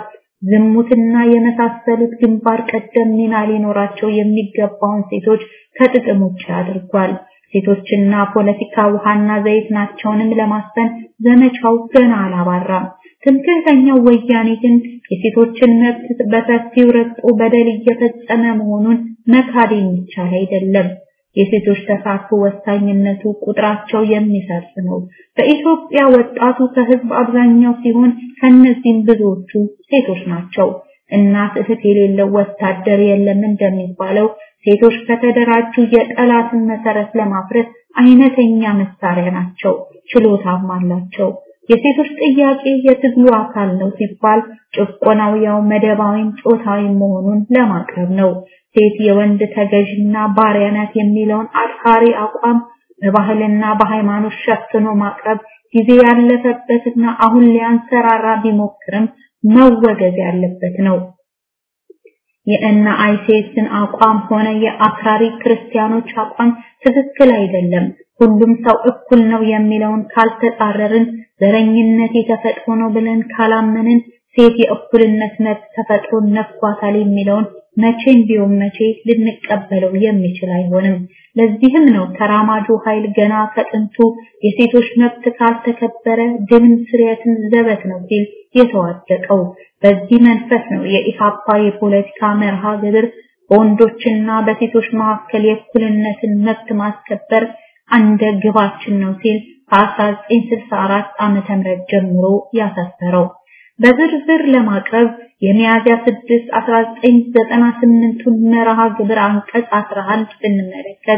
ዝሙትና የመሳሰሉት ግንባር ቀደም ሚና ሊኖራቸው የሚገባውን ሴቶች ከጥቅም ውጭ አድርጓል። ሴቶችና ፖለቲካ ውሃና ዘይት ናቸውንም ለማስፈን ዘመቻው ገና አላባራም። ትምክህተኛው ወያኔ ግን የሴቶችን መብት በሰፊው ረግጦ በደል እየፈጸመ መሆኑን መካድ የሚቻል አይደለም። የሴቶች ተሳትፎ ወሳኝነቱ ቁጥራቸው የሚሰርጽ ነው። በኢትዮጵያ ወጣቱ ከህዝብ አብዛኛው ሲሆን ከነዚህም ብዙዎቹ ሴቶች ናቸው። እናት እህት የሌለው ወታደር የለም እንደሚባለው ሴቶች ከተደራጁ የጠላትን መሰረት ለማፍረስ አይነተኛ መሳሪያ ናቸው፣ ችሎታም አላቸው። የሴቶች ጥያቄ የትግሉ አካል ነው ሲባል ጭቆናው ያው መደባዊም ጾታዊም መሆኑን ለማቅረብ ነው። ሴት የወንድ ተገዥና ባሪያ ናት የሚለውን አድካሪ አቋም በባህልና በሃይማኖት ሸፍኖ ማቅረብ ጊዜ ያለፈበትና አሁን ሊያንሰራራ ቢሞክርም መወገዝ ያለበት ነው። የእነ አይሴስን አቋም ሆነ የአክራሪ ክርስቲያኖች አቋም ትክክል አይደለም። ሁሉም ሰው እኩል ነው የሚለውን ካልተጻረርን፣ ዘረኝነት የተፈጥሮ ነው ብለን ካላመንን፣ ሴት የእኩልነት መብት ተፈጥሮን ነፍጓታል የሚለውን መቼም ቢሆን መቼ ልንቀበለው የሚችል አይሆንም። ለዚህም ነው ተራማጁ ኃይል ገና ከጥንቱ የሴቶች መብት ካልተከበረ ድንም ስርየትም ዘበት ነው ሲል የተዋደቀው። በዚህ መንፈስ ነው የኢሃፓ የፖለቲካ መርሃ ግብር በወንዶችና በሴቶች መካከል የእኩልነትን መብት ማስከበር አንደ ግባችን ነው ሲል ከ1964 ዓመተ ምህረት ጀምሮ ያሰፈረው። በዝርዝር ለማቅረብ የሚያዝያ 6 1998ቱን መርሃ ግብር አንቀጽ 11 ብንመለከት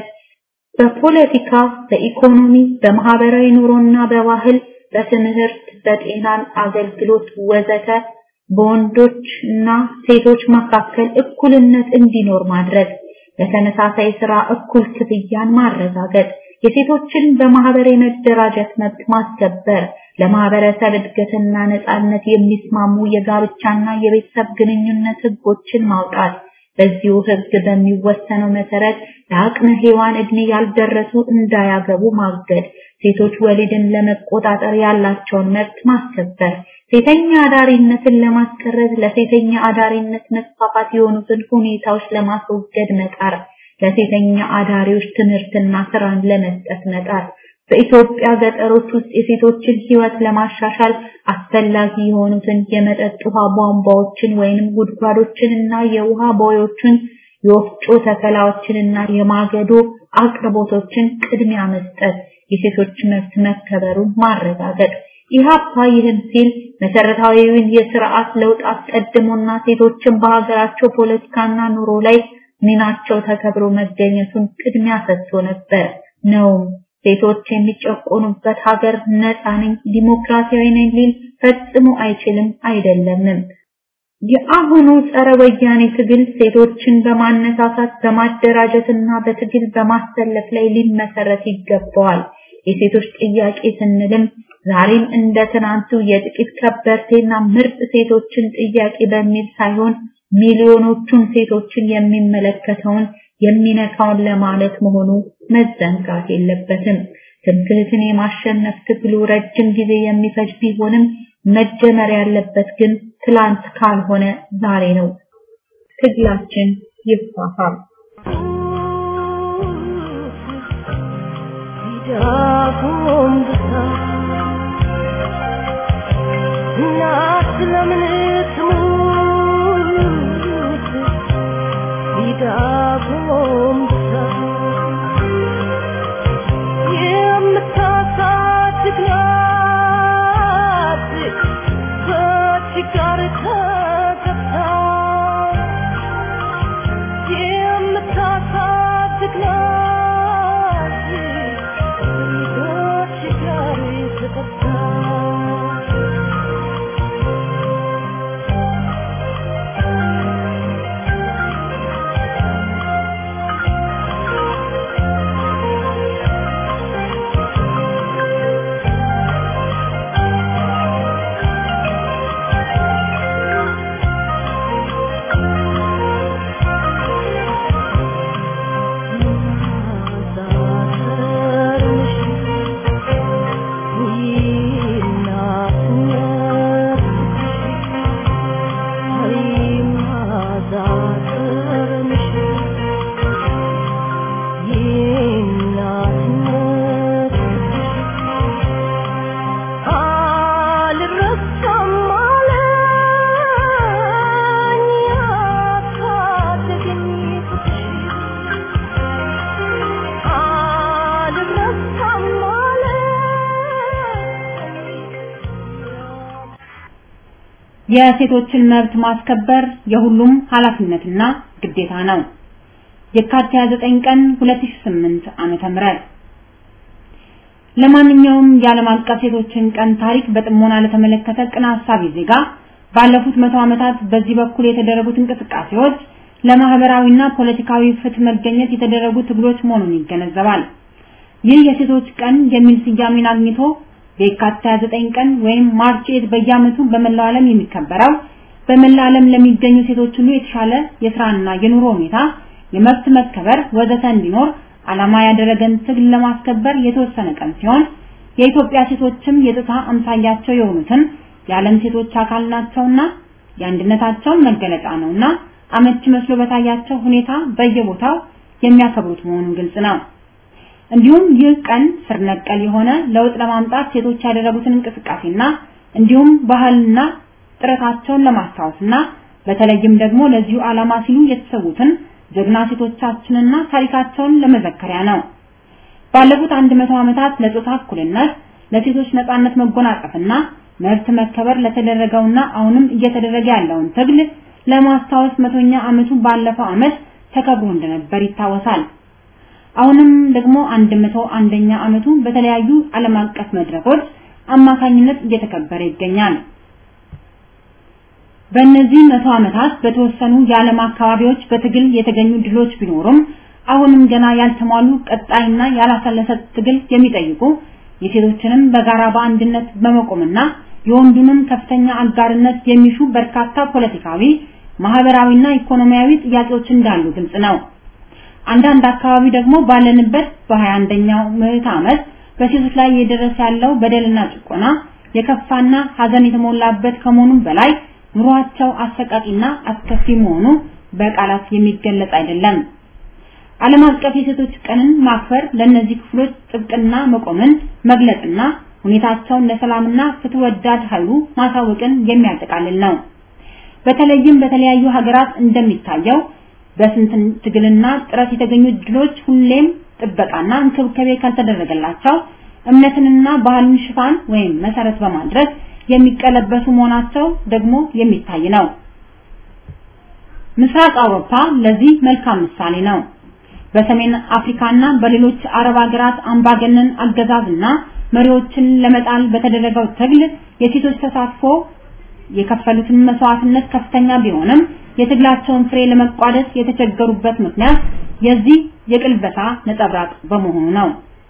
በፖለቲካ፣ በኢኮኖሚ፣ በማህበራዊ ኑሮና በባህል፣ በትምህርት፣ በጤና አገልግሎት ወዘተ በወንዶች እና ሴቶች መካከል እኩልነት እንዲኖር ማድረግ፣ ለተመሳሳይ ስራ እኩል ክፍያን ማረጋገጥ፣ የሴቶችን በማህበር የመደራጀት መብት ማስከበር፣ ለማህበረሰብ እድገትና ነጻነት የሚስማሙ የጋብቻና የቤተሰብ ግንኙነት ህጎችን ማውጣት፣ በዚሁ ህግ በሚወሰነው መሰረት ለአቅመ ሔዋን እድሜ ያልደረሱ እንዳያገቡ ማገድ፣ ሴቶች ወሊድን ለመቆጣጠር ያላቸውን መብት ማስከበር፣ ሴተኛ አዳሪነትን ለማስቀረት ለሴተኛ አዳሪነት መስፋፋት የሆኑትን ሁኔታዎች ለማስወገድ መጣር፣ ለሴተኛ አዳሪዎች ትምህርትና ስራን ለመስጠት መጣር፣ በኢትዮጵያ ገጠሮች ውስጥ የሴቶችን ህይወት ለማሻሻል አስፈላጊ የሆኑትን የመጠጥ ውሃ ቧንቧዎችን ወይንም ጉድጓዶችንና የውሃ ቦዮችን የወፍጮ ተከላዎችንና የማገዶ አቅርቦቶችን ቅድሚያ መስጠት፣ የሴቶች መብት መከበሩን ማረጋገጥ። ኢህአፓ ይህን ሲል መሰረታዊውን የስርዓት ለውጥ አስቀድሞና ሴቶችን በሀገራቸው ፖለቲካና ኑሮ ላይ ሚናቸው ተከብሮ መገኘቱን ቅድሚያ ሰጥቶ ነበር ነውም። ሴቶች የሚጨቆኑበት ሀገር ነፃ ነኝ ዲሞክራሲያዊ ነኝ ሊል ፈጽሞ አይችልም አይደለምም። የአሁኑ ጸረ ወያኔ ትግል ሴቶችን በማነሳሳት በማደራጀትና በትግል በማሰለፍ ላይ ሊመሰረት ይገባዋል። የሴቶች ጥያቄ ስንልም ዛሬም እንደ ትናንቱ የጥቂት ከበርቴና ምርጥ ሴቶችን ጥያቄ በሚል ሳይሆን ሚሊዮኖቹን ሴቶችን የሚመለከተውን የሚነካውን ለማለት መሆኑ መዘንጋት የለበትም። ትምክህትን የማሸነፍ ትግሉ ረጅም ጊዜ የሚፈጅ ቢሆንም መጀመር ያለበት ግን ትላንት ካልሆነ ዛሬ ነው። ትግላችን ይፋፋም። እናት ለምን ትሙት ቢዳጎም የምታሳድግ ናት በችጋር ተገብታ የምታሳድግ ናት በችጋር ተገብታ የሴቶችን መብት ማስከበር የሁሉም ኃላፊነትና ግዴታ ነው። የካቲት 29 ቀን 2008 ዓመተ ምህረት ለማንኛውም የዓለም አቀፍ ሴቶችን ቀን ታሪክ በጥሞና ለተመለከተ ቅን ሐሳቢ ዜጋ ባለፉት መቶ ዓመታት በዚህ በኩል የተደረጉት እንቅስቃሴዎች ለማህበራዊና ፖለቲካዊ ፍትህ መገኘት የተደረጉ ትግሎች መሆኑን ይገነዘባል። ይህ የሴቶች ቀን የሚል ስያሜን አግኝቶ በየካቲት 29 ቀን ወይም ማርች 8 በየዓመቱ በመላው ዓለም የሚከበረው በመላው ዓለም ለሚገኙ ሴቶች ሁሉ የተሻለ የስራና የኑሮ ሁኔታ፣ የመብት መከበር ወዘተ እንዲኖር ዓላማ ያደረገን ትግል ለማስከበር የተወሰነ ቀን ሲሆን የኢትዮጵያ ሴቶችም የጥታ አምሳያቸው የሆኑትን የዓለም ሴቶች አካል ናቸውና የአንድነታቸውን መገለጫ ነውና አመቺ መስሎ በታያቸው ሁኔታ በየቦታው የሚያከብሩት መሆኑን ግልጽ ነው። እንዲሁም ይህ ቀን ስር ነቀል የሆነ ለውጥ ለማምጣት ሴቶች ያደረጉትን እንቅስቃሴና እንዲሁም ባህልና ጥረታቸውን ለማስታወስና በተለይም ደግሞ ለዚሁ ዓላማ ሲሉ የተሰዉትን ጀግና ሴቶቻችንና ታሪካቸውን ለመዘከሪያ ነው። ባለፉት 100 ዓመታት ለጾታ እኩልነት፣ ለሴቶች ነጻነት መጎናጸፍና መብት መከበር ለተደረገውና አሁንም እየተደረገ ያለውን ትግል ለማስታወስ መቶኛ ዓመቱ ባለፈው ዓመት ተከብሮ እንደነበር ይታወሳል። አሁንም ደግሞ 101ኛ ዓመቱ በተለያዩ ዓለም አቀፍ መድረኮች አማካኝነት እየተከበረ ይገኛል። በእነዚህ መቶ ዓመታት በተወሰኑ የዓለም አካባቢዎች በትግል የተገኙ ድሎች ቢኖሩም አሁንም ገና ያልተሟሉ ቀጣይና ያላሰለሰ ትግል የሚጠይቁ የሴቶችንም በጋራ በአንድነት በመቆምና የወንዱንም ከፍተኛ አጋርነት የሚሹ በርካታ ፖለቲካዊ፣ ማህበራዊና ኢኮኖሚያዊ ጥያቄዎች እንዳሉ ግልጽ ነው። አንዳንድ አካባቢ ደግሞ ባለንበት በ21ኛው ምዕተ ዓመት በሴቶች ላይ እየደረሰ ያለው በደልና ጭቆና የከፋና ሀዘን የተሞላበት ከመሆኑም በላይ ኑሯቸው አሰቃቂና አስከፊ መሆኑ በቃላት የሚገለጽ አይደለም። ዓለም አቀፍ የሴቶች ቀንን ማክበር ለእነዚህ ክፍሎች ጥብቅና መቆምን መግለጽና ሁኔታቸውን ለሰላምና ፍትህ ወዳድ ኃይሉ ማሳወቅን የሚያጠቃልል ነው። በተለይም በተለያዩ ሀገራት እንደሚታየው በስንት ትግልና ጥረት የተገኙ ድሎች ሁሌም ጥበቃና እንክብካቤ ካልተደረገላቸው እምነትንና ባህልን ሽፋን ወይም መሰረት በማድረግ የሚቀለበሱ መሆናቸው ደግሞ የሚታይ ነው። ምስራቅ አውሮፓ ለዚህ መልካም ምሳሌ ነው። በሰሜን አፍሪካና በሌሎች አረብ ሀገራት አምባገነን አገዛዝና መሪዎችን ለመጣል በተደረገው ትግል የሴቶች ተሳትፎ የከፈሉትን መስዋዕትነት ከፍተኛ ቢሆንም የትግላቸውን ፍሬ ለመቋደስ የተቸገሩበት ምክንያት የዚህ የቅልበሳ ነጸብራቅ በመሆኑ ነው።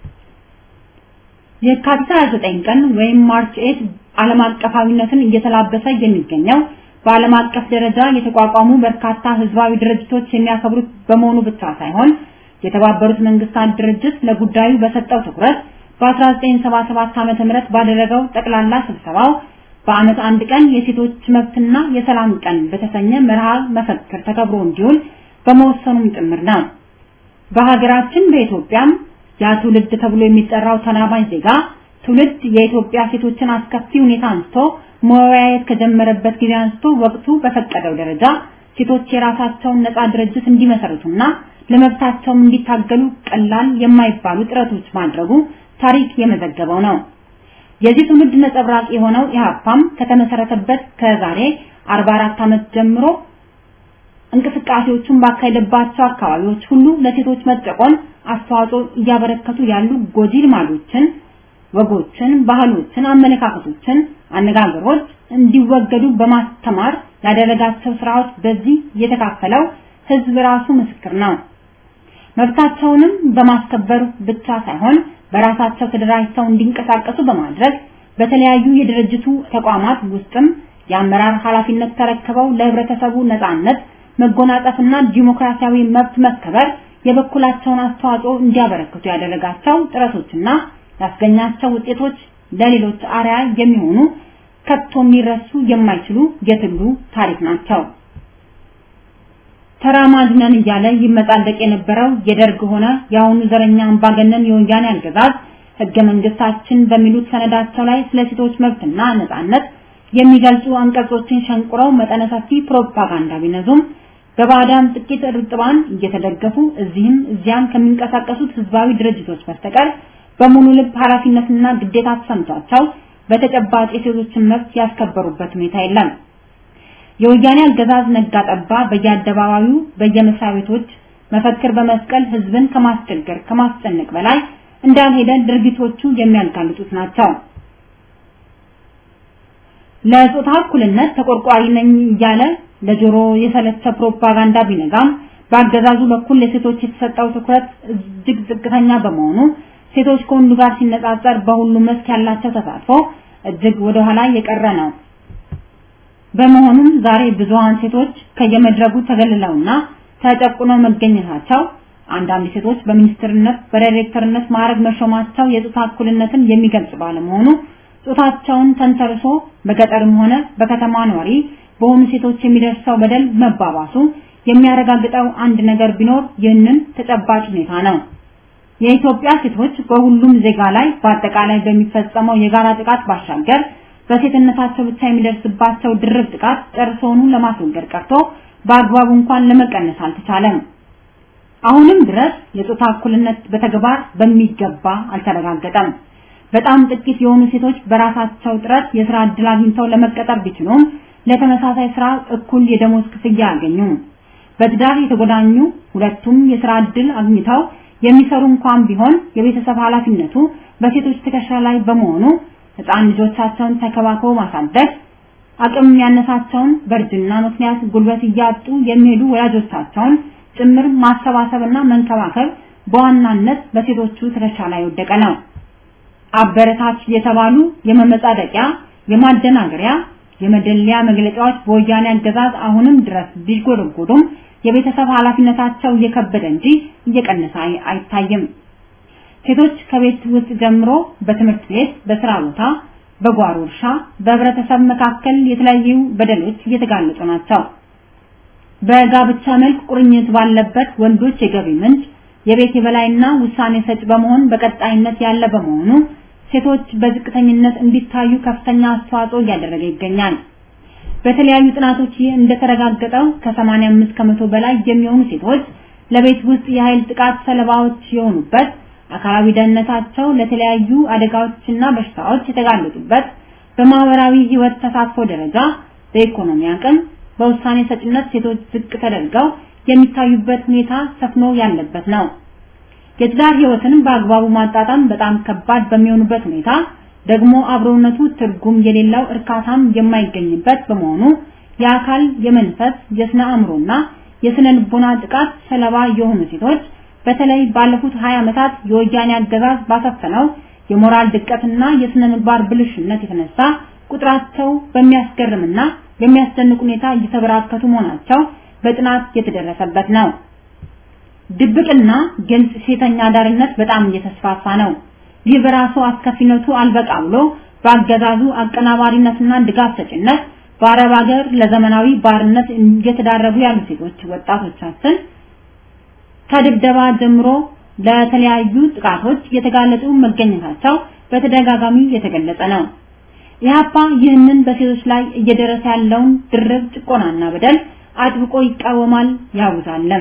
የካቲት 29 ቀን ወይም ማርች 8 ዓለም አቀፋዊነትን እየተላበሰ የሚገኘው በዓለም አቀፍ ደረጃ የተቋቋሙ በርካታ ህዝባዊ ድርጅቶች የሚያከብሩት በመሆኑ ብቻ ሳይሆን የተባበሩት መንግስታት ድርጅት ለጉዳዩ በሰጠው ትኩረት በ1977 ዓ.ም ባደረገው ጠቅላላ ስብሰባው በአመት አንድ ቀን የሴቶች መብትና የሰላም ቀን በተሰኘ መርሃ መፈክር ተከብሮ እንዲውል በመወሰኑም ጭምር ነው። በሀገራችን በኢትዮጵያም ያ ትውልድ ተብሎ የሚጠራው ተናባኝ ዜጋ ትውልድ የኢትዮጵያ ሴቶችን አስከፊ ሁኔታ አንስቶ መወያየት ከጀመረበት ጊዜ አንስቶ ወቅቱ በፈቀደው ደረጃ ሴቶች የራሳቸውን ነፃ ድርጅት እንዲመሰርቱና ለመብታቸውም እንዲታገሉ ቀላል የማይባሉ ጥረቶች ማድረጉ ታሪክ የመዘገበው ነው። የዚህ ትውልድ ነጸብራቅ የሆነው ኢህአፓም ከተመሰረተበት ከዛሬ 44 ዓመት ጀምሮ እንቅስቃሴዎቹን ባካሄደባቸው አካባቢዎች ሁሉ ለሴቶች መጨቆን አስተዋጽኦ እያበረከቱ ያሉ ጎጂ ልማዶችን፣ ወጎችን፣ ባህሎችን፣ አመለካከቶችን፣ አነጋገሮች እንዲወገዱ በማስተማር ያደረጋቸው ስራዎች በዚህ የተካፈለው ህዝብ ራሱ ምስክር ነው። መብታቸውንም በማስከበር ብቻ ሳይሆን በራሳቸው ተደራጅተው እንዲንቀሳቀሱ በማድረግ በተለያዩ የድርጅቱ ተቋማት ውስጥም የአመራር ኃላፊነት ተረክበው ለህብረተሰቡ ነጻነት መጎናጸፍና ዲሞክራሲያዊ መብት መከበር የበኩላቸውን አስተዋጽኦ እንዲያበረክቱ ያደረጋቸው ጥረቶችና ያስገኛቸው ውጤቶች ለሌሎች አርያ የሚሆኑ ከቶ የሚረሱ የማይችሉ የትግሉ ታሪክ ናቸው። ተራማጅ ነን እያለ ይመጻደቅ የነበረው የደርግ ሆነ የአሁኑ ዘረኛ አምባገነን የወያኔ አገዛዝ ህገ መንግስታችን በሚሉት ሰነዳቸው ላይ ስለ ሴቶች መብትና ነጻነት የሚገልጹ አንቀጾችን ሸንቁረው መጠነ ሰፊ ፕሮፓጋንዳ ቢነዙም በባዕዳን ጥቂት እርጥባን እየተደገፉ እዚህም እዚያም ከሚንቀሳቀሱት ህዝባዊ ድርጅቶች በስተቀር በሙሉ ልብ ኃላፊነትና ግዴታ ተሰምቷቸው በተጨባጭ የሴቶችን መብት ያስከበሩበት ሁኔታ የለም። የወያኔ አገዛዝ ነጋ ጠባ በየአደባባዩ በየመስሪያ ቤቶች መፈክር በመስቀል ህዝብን ከማስቸገር ከማስጨነቅ በላይ እንዳልሄደ ድርጊቶቹ የሚያጋልጡት ናቸው። ለጾታ እኩልነት ተቆርቋሪ ነኝ እያለ ለጆሮ የሰለቸ ፕሮፓጋንዳ ቢነጋም በአገዛዙ በኩል ለሴቶች የተሰጠው ትኩረት እጅግ ዝቅተኛ በመሆኑ ሴቶች ከወንዱ ጋር ሲነጻጸር በሁሉም መስክ ያላቸው ተሳትፎ እጅግ ወደ ኋላ የቀረ ነው። በመሆኑም ዛሬ ብዙሃን ሴቶች ከየመድረጉ ተገልለውና ተጨቁነው መገኘታቸው አንዳንድ ሴቶች በሚኒስትርነት በዳይሬክተርነት ማዕረግ መሾማቸው የጾታ እኩልነትን የሚገልጽ ባለመሆኑ ጾታቸውን ተንተርሶ በገጠርም ሆነ በከተማ ነዋሪ በሆኑ ሴቶች የሚደርሰው በደል መባባሱ የሚያረጋግጠው አንድ ነገር ቢኖር ይህንን ተጨባጭ ሁኔታ ነው። የኢትዮጵያ ሴቶች በሁሉም ዜጋ ላይ በአጠቃላይ በሚፈጸመው የጋራ ጥቃት ባሻገር በሴትነታቸው ብቻ የሚደርስባቸው ድርብ ጥቃት ጨርሶውኑ ለማስወገድ ቀርቶ በአግባቡ እንኳን ለመቀነስ አልተቻለም። አሁንም ድረስ የጾታ እኩልነት በተግባር በሚገባ አልተረጋገጠም። በጣም ጥቂት የሆኑ ሴቶች በራሳቸው ጥረት የስራ ዕድል አግኝተው ለመቀጠር ቢችሉም ለተመሳሳይ ስራ እኩል የደሞዝ ክፍያ ያገኙ። በትዳር የተጎዳኙ ሁለቱም የስራ ዕድል አግኝተው የሚሰሩ እንኳን ቢሆን የቤተሰብ ኃላፊነቱ በሴቶች ትከሻ ላይ በመሆኑ ህፃን ልጆቻቸውን ተከባክበው ማሳደግ አቅም ያነሳቸውን በእርጅና ምክንያት ጉልበት እያጡ የሚሄዱ ወላጆቻቸውን ጭምር ማሰባሰብና መንከባከብ በዋናነት በሴቶቹ ትከሻ ላይ የወደቀ ነው። አበረታች የተባሉ የመመጻደቂያ፣ የማደናገሪያ፣ የመደለያ መግለጫዎች በወያኔ አገዛዝ አሁንም ድረስ ቢጎደጎዱም የቤተሰብ ኃላፊነታቸው እየከበደ እንጂ እየቀነሰ አይታይም። ሴቶች ከቤት ውስጥ ጀምሮ በትምህርት ቤት፣ በስራ ቦታ፣ በጓሮ እርሻ፣ በህብረተሰብ መካከል የተለያዩ በደሎች እየተጋለጡ ናቸው። በጋብቻ መልክ ቁርኝት ባለበት ወንዶች የገቢ ምንጭ የቤት የበላይና ውሳኔ ሰጭ በመሆን በቀጣይነት ያለ በመሆኑ ሴቶች በዝቅተኝነት እንዲታዩ ከፍተኛ አስተዋጽኦ እያደረገ ይገኛል። በተለያዩ ጥናቶች ይህ እንደተረጋገጠው ከ85 ከመቶ በላይ የሚሆኑ ሴቶች ለቤት ውስጥ የኃይል ጥቃት ሰለባዎች የሆኑበት፣ አካላዊ ደህንነታቸው ለተለያዩ አደጋዎችና በሽታዎች የተጋለጡበት፣ በማህበራዊ ህይወት ተሳትፎ ደረጃ፣ በኢኮኖሚ አቅም፣ በውሳኔ ሰጭነት ሴቶች ዝቅ ተደርገው የሚታዩበት ሁኔታ ሰፍኖ ያለበት ነው። የትዳር ህይወትን በአግባቡ ማጣጣም በጣም ከባድ በሚሆኑበት ሁኔታ ደግሞ አብሮነቱ ትርጉም የሌለው እርካታም የማይገኝበት በመሆኑ የአካል፣ የመንፈስ፣ የስነ አእምሮና የስነ ልቦና ጥቃት ሰለባ የሆኑ ሴቶች በተለይ ባለፉት 20 ዓመታት የወያኔ አገዛዝ ባሰፈነው የሞራል ድቀትና የስነ ምግባር ብልሽነት የተነሳ ቁጥራቸው በሚያስገርምና በሚያስደንቅ ሁኔታ እየተበራከቱ መሆናቸው በጥናት የተደረሰበት ነው። ድብቅና ግልጽ ሴተኛ አዳሪነት በጣም እየተስፋፋ ነው። ይህ በራሱ አስከፊነቱ አልበቃ ብሎ በአገዛዙ አቀናባሪነትና ድጋፍ ሰጭነት በአረብ ሀገር ለዘመናዊ ባርነት እየተዳረጉ ያሉ ሴቶች ወጣቶቻችን ከድብደባ ጀምሮ ለተለያዩ ጥቃቶች የተጋለጡ መገኘታቸው በተደጋጋሚ የተገለጸ ነው። ኢህአፓ ይህንን በሴቶች ላይ እየደረሰ ያለውን ድርብ ጭቆናና በደል አጥብቆ ይቃወማል ያውዛለም።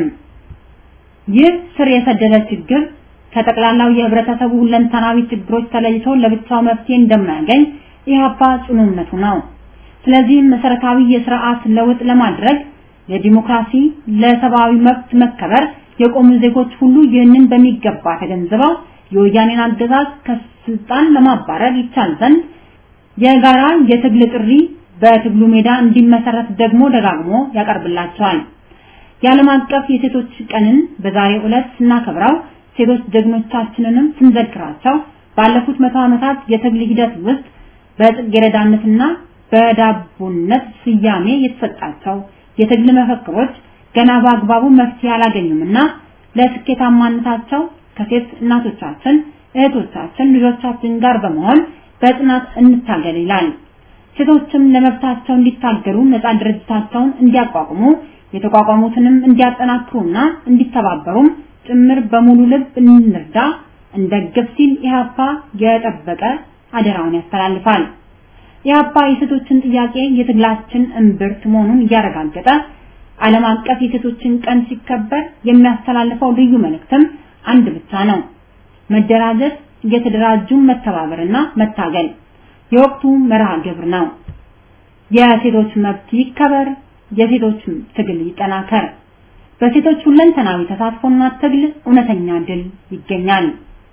ይህ ስር የሰደደ ችግር ከጠቅላላው የህብረተሰቡ ሁለንተናዊ ችግሮች ተለይቶ ለብቻው መፍትሄ እንደማያገኝ ኢህአፓ ጽኑ እምነቱ ነው። ስለዚህም መሰረታዊ የስርዓት ለውጥ ለማድረግ ለዲሞክራሲ፣ ለሰብአዊ መብት መከበር የቆሙ ዜጎች ሁሉ ይህንን በሚገባ ተገንዝበው የወያኔን አገዛዝ ከስልጣን ለማባረር ይቻል ዘንድ የጋራ የትግል ጥሪ በትግሉ ሜዳ እንዲመሰረት ደግሞ ደጋግሞ ያቀርብላቸዋል። የዓለም አቀፍ የሴቶች ቀንን በዛሬው ዕለት ስናከብረው ሴቶች ጀግኖቻችንንም ስንዘክራቸው ባለፉት መቶ ዓመታት የትግል ሂደት ውስጥ በጽጌረዳነትና በዳቦነት ስያሜ የተሰጣቸው የትግል መፈክሮች ገና በአግባቡ መፍትሄ አላገኙምና ለስኬታማነታቸው ከሴት እናቶቻችን፣ እህቶቻችን፣ ልጆቻችን ጋር በመሆን በጽናት እንታገል ይላል። ሴቶችም ለመብታቸው እንዲታገሉ ነፃ ድርጅታቸውን እንዲያቋቁሙ የተቋቋሙትንም እንዲያጠናክሩና እንዲተባበሩም ጭምር በሙሉ ልብ እንርዳ እንደግፍ ሲል ኢህአፓ የጠበቀ አደራውን ያስተላልፋል። ኢህአፓ የሴቶችን ጥያቄ የትግላችን እምብርት መሆኑን እያረጋገጠ ዓለም አቀፍ የሴቶችን ቀን ሲከበር የሚያስተላልፈው ልዩ መልእክትም አንድ ብቻ ነው። መደራጀት፣ እየተደራጁ መተባበርና መታገል የወቅቱ መርሃ ግብር ነው። የሴቶች መብት ይከበር፣ የሴቶች ትግል ይጠናከር። በሴቶች ሁለንተናዊ ተሳትፎና ትግል እውነተኛ ድል ይገኛል።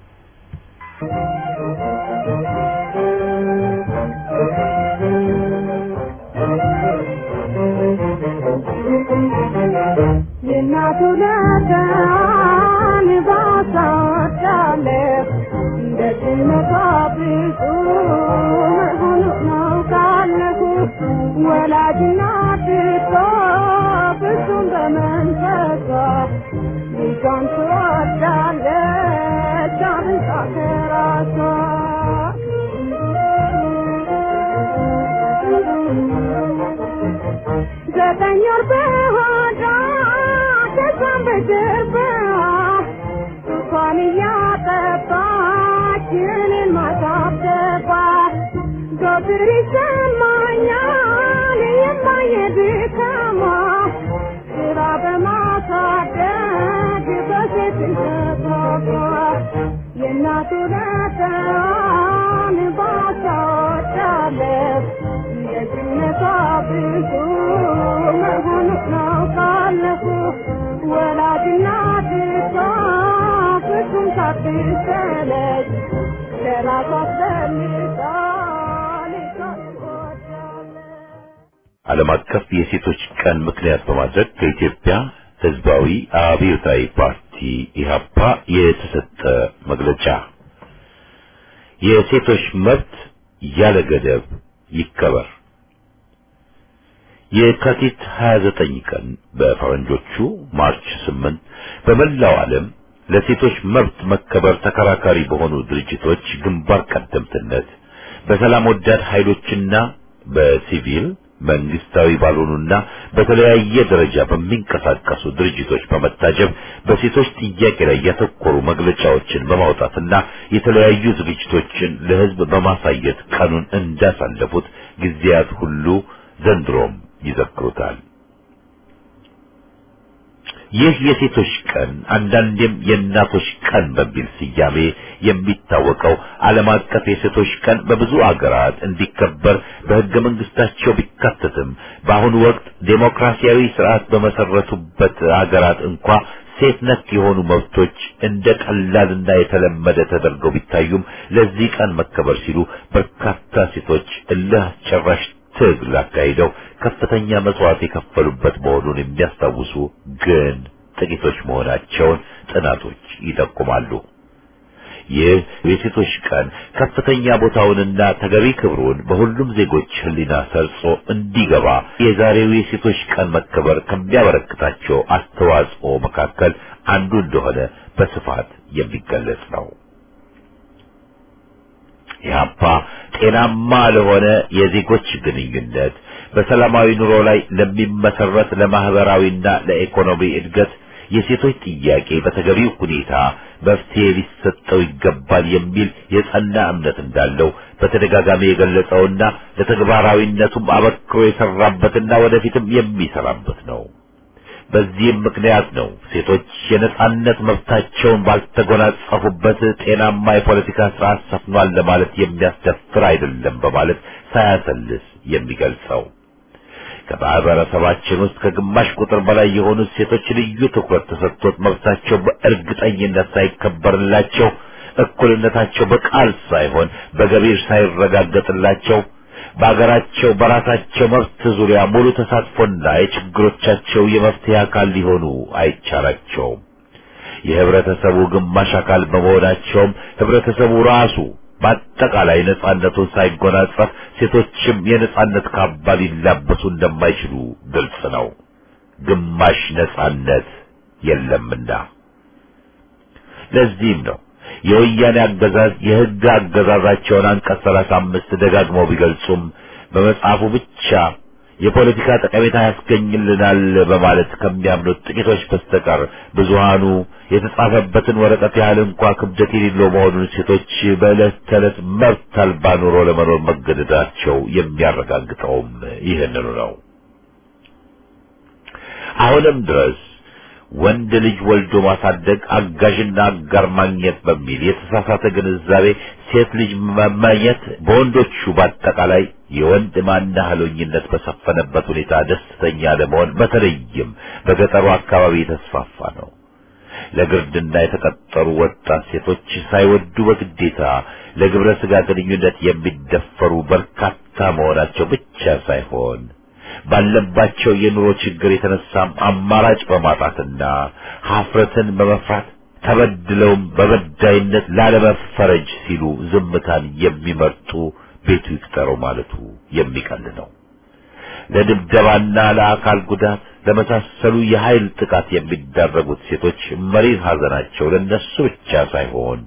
የእናቱ ለዳን ባሳወዳለሁ እንደ ጭነቷ ብዙ መሆኑ ነው ካለሁ ወላጅ እናት እኮ ፍጹም በመንፈሷ ልጇን ትወዳለች አብልጣ ከራሷ ዘጠኝ ወር በሆዷ ከዛም በጀርባዋ ጡቷን እያጠባች እኔን ማሳደጓት ዘወትር ይሰማኛል የማየ ድካሟ ስራ በማሳደግ በሴት ተቷቷ የእናቱ ለተዋን ባሳወዳለሁ ደግነቷ ብዙ መሆኑ ነው ካለፉ ወላጅና ድቷ ፍጹም ሳትሰለች ለራሷ አስፈልጋ ልጇን ትወዳለች። ዓለም አቀፍ የሴቶች ቀን ምክንያት በማድረግ ከኢትዮጵያ ሕዝባዊ አብዮታዊ ፓርቲ ኢህአፓ የተሰጠ መግለጫ የሴቶች መብት ያለ ገደብ ይከበር። የካቲት 29 ቀን በፈረንጆቹ ማርች 8 በመላው ዓለም ለሴቶች መብት መከበር ተከራካሪ በሆኑ ድርጅቶች ግንባር ቀደምትነት በሰላም ወዳድ ኃይሎችና በሲቪል መንግስታዊ ባልሆኑና በተለያየ ደረጃ በሚንቀሳቀሱ ድርጅቶች በመታጀብ በሴቶች ጥያቄ ላይ ያተኮሩ መግለጫዎችን በማውጣትና የተለያዩ ዝግጅቶችን ለሕዝብ በማሳየት ቀኑን እንዳሳለፉት ጊዜያት ሁሉ ዘንድሮም ይዘክሩታል። ይህ የሴቶች ቀን አንዳንዴም የእናቶች ቀን በሚል ስያሜ የሚታወቀው ዓለም አቀፍ የሴቶች ቀን በብዙ አገራት እንዲከበር በሕገ መንግስታቸው ቢካተትም በአሁኑ ወቅት ዴሞክራሲያዊ ስርዓት በመሰረቱበት አገራት እንኳ ሴት ነክ የሆኑ መብቶች እንደ ቀላልና የተለመደ ተደርገው ቢታዩም ለዚህ ቀን መከበር ሲሉ በርካታ ሴቶች እልህ አስጨራሽ ትግል አካሂደው ከፍተኛ መስዋዕት የከፈሉበት መሆኑን የሚያስታውሱ ግን ጥቂቶች መሆናቸውን ጥናቶች ይጠቁማሉ። ይህ የሴቶች ቀን ከፍተኛ ቦታውንና ተገቢ ክብሩን በሁሉም ዜጎች ሕሊና ሰርጾ እንዲገባ የዛሬው የሴቶች ቀን መከበር ከሚያበረክታቸው አስተዋጽኦ መካከል አንዱ እንደሆነ በስፋት የሚገለጽ ነው። ኢህአፓ ጤናማ ለሆነ የዜጎች ግንኙነት በሰላማዊ ኑሮ ላይ ለሚመሰረት ለማህበራዊና ለኢኮኖሚ እድገት የሴቶች ጥያቄ በተገቢው ሁኔታ መፍትሄ ሊሰጠው ይገባል የሚል የጸና እምነት እንዳለው በተደጋጋሚ የገለጸውና ለተግባራዊነቱም አበክሮ የሰራበትና ወደፊትም የሚሰራበት ነው። በዚህም ምክንያት ነው ሴቶች የነጻነት መብታቸውን ባልተጎናጸፉበት ጤናማ የፖለቲካ ስርዓት ሰፍኗል ለማለት የሚያስደፍር አይደለም በማለት ሳያሰልስ የሚገልጸው። ከማህበረሰባችን ውስጥ ከግማሽ ቁጥር በላይ የሆኑት ሴቶች ልዩ ትኩረት ተሰጥቶት መብታቸው በእርግጠኝነት ሳይከበርላቸው፣ እኩልነታቸው በቃል ሳይሆን በገቢር ሳይረጋገጥላቸው በአገራቸው በራሳቸው መብት ዙሪያ ሙሉ ተሳትፎና የችግሮቻቸው የመፍትሄ አካል ሊሆኑ አይቻላቸውም። የህብረተሰቡ ግማሽ አካል በመሆናቸውም ህብረተሰቡ ራሱ በአጠቃላይ ነጻነቱን ሳይጎናጸፍ ሴቶችም የነጻነት ካባ ሊላበሱ እንደማይችሉ ግልጽ ነው። ግማሽ ነጻነት የለምና። ለዚህም ነው የወያኔ አገዛዝ የህግ አገዛዛቸውን አንቀጽ ሰላሳ አምስት ደጋግመው ቢገልጹም በመጽሐፉ ብቻ የፖለቲካ ጠቀሜታ ያስገኝልናል በማለት ከሚያምኑት ጥቂቶች በስተቀር ብዙሃኑ የተጻፈበትን ወረቀት ያህል እንኳ ክብደት የሌለው መሆኑን ሴቶች በዕለት ተዕለት መብት አልባ ኑሮ ለመኖር መገደዳቸው የሚያረጋግጠውም ይህንኑ ነው። አሁንም ድረስ ወንድ ልጅ ወልዶ ማሳደግ አጋዥና አጋር ማግኘት በሚል የተሳሳተ ግንዛቤ ሴት ልጅ መመኘት በወንዶቹ በአጠቃላይ የወንድ ማናህሎኝነት በሰፈነበት ሁኔታ ደስተኛ ለመሆን በተለይም በገጠሩ አካባቢ የተስፋፋ ነው። ለግርድና የተቀጠሩ ወጣት ሴቶች ሳይወዱ በግዴታ ለግብረ ስጋ ግንኙነት የሚደፈሩ በርካታ መሆናቸው ብቻ ሳይሆን ባለባቸው የኑሮ ችግር የተነሳም አማራጭ በማጣትና ሀፍረትን በመፍራት ተበድለውም በበዳይነት ላለመፈረጅ ሲሉ ዝምታን የሚመርጡ ቤቱ ይቅጠረው ማለቱ የሚቀል ነው። ለድብደባና ለአካል ጉዳት ለመሳሰሉ የኃይል ጥቃት የሚዳረጉት ሴቶች መሪር ሐዘናቸው ለነሱ ብቻ ሳይሆን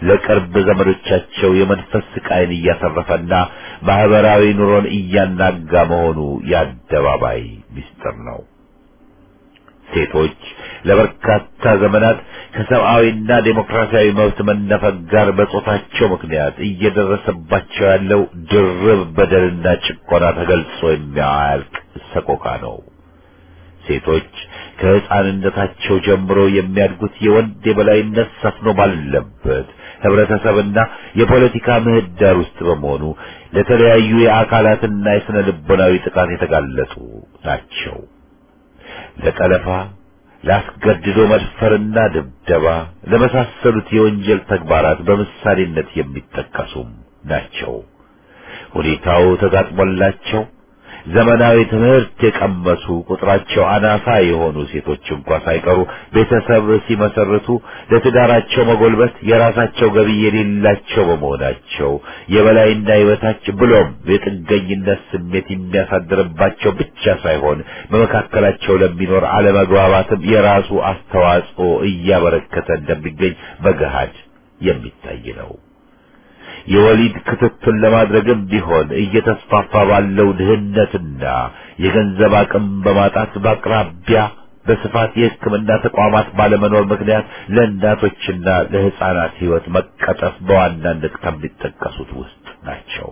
ለቅርብ ዘመዶቻቸው የመንፈስ ስቃይን እያሰረፈና ማህበራዊ ኑሮን እያናጋ መሆኑ የአደባባይ ምስጢር ነው። ሴቶች ለበርካታ ዘመናት ከሰብአዊና ዴሞክራሲያዊ መብት መነፈግ ጋር በጾታቸው ምክንያት እየደረሰባቸው ያለው ድርብ በደልና ጭቆና ተገልጾ የሚያልቅ ሰቆቃ ነው። ሴቶች ከሕፃንነታቸው ጀምሮ የሚያድጉት የወንድ የበላይነት ሰፍኖ ባለበት ህብረተሰብና የፖለቲካ ምህዳር ውስጥ በመሆኑ ለተለያዩ የአካላትና የስነ ልቦናዊ ጥቃት የተጋለጡ ናቸው። ለጠለፋ፣ ላስገድዶ መድፈርና ድብደባ ለመሳሰሉት የወንጀል ተግባራት በምሳሌነት የሚጠቀሱም ናቸው። ሁኔታው ተጋጥሞላቸው ዘመናዊ ትምህርት የቀመሱ ቁጥራቸው አናሳ የሆኑ ሴቶች እንኳ ሳይቀሩ ቤተሰብ ሲመሰርቱ ለትዳራቸው መጎልበት የራሳቸው ገቢ የሌላቸው በመሆናቸው የበላይና የበታች ብሎም የጥገኝነት ስሜት የሚያሳድርባቸው ብቻ ሳይሆን በመካከላቸው ለሚኖር አለመግባባትም የራሱ አስተዋጽኦ እያበረከተ እንደሚገኝ በገሃድ የሚታይ ነው። የወሊድ ክትትል ለማድረግም ቢሆን እየተስፋፋ ባለው ድህነትና የገንዘብ አቅም በማጣት በአቅራቢያ በስፋት የሕክምና ተቋማት ባለመኖር ምክንያት ለእናቶችና ለሕፃናት ሕይወት መቀጠፍ በዋናነት ከሚጠቀሱት ውስጥ ናቸው።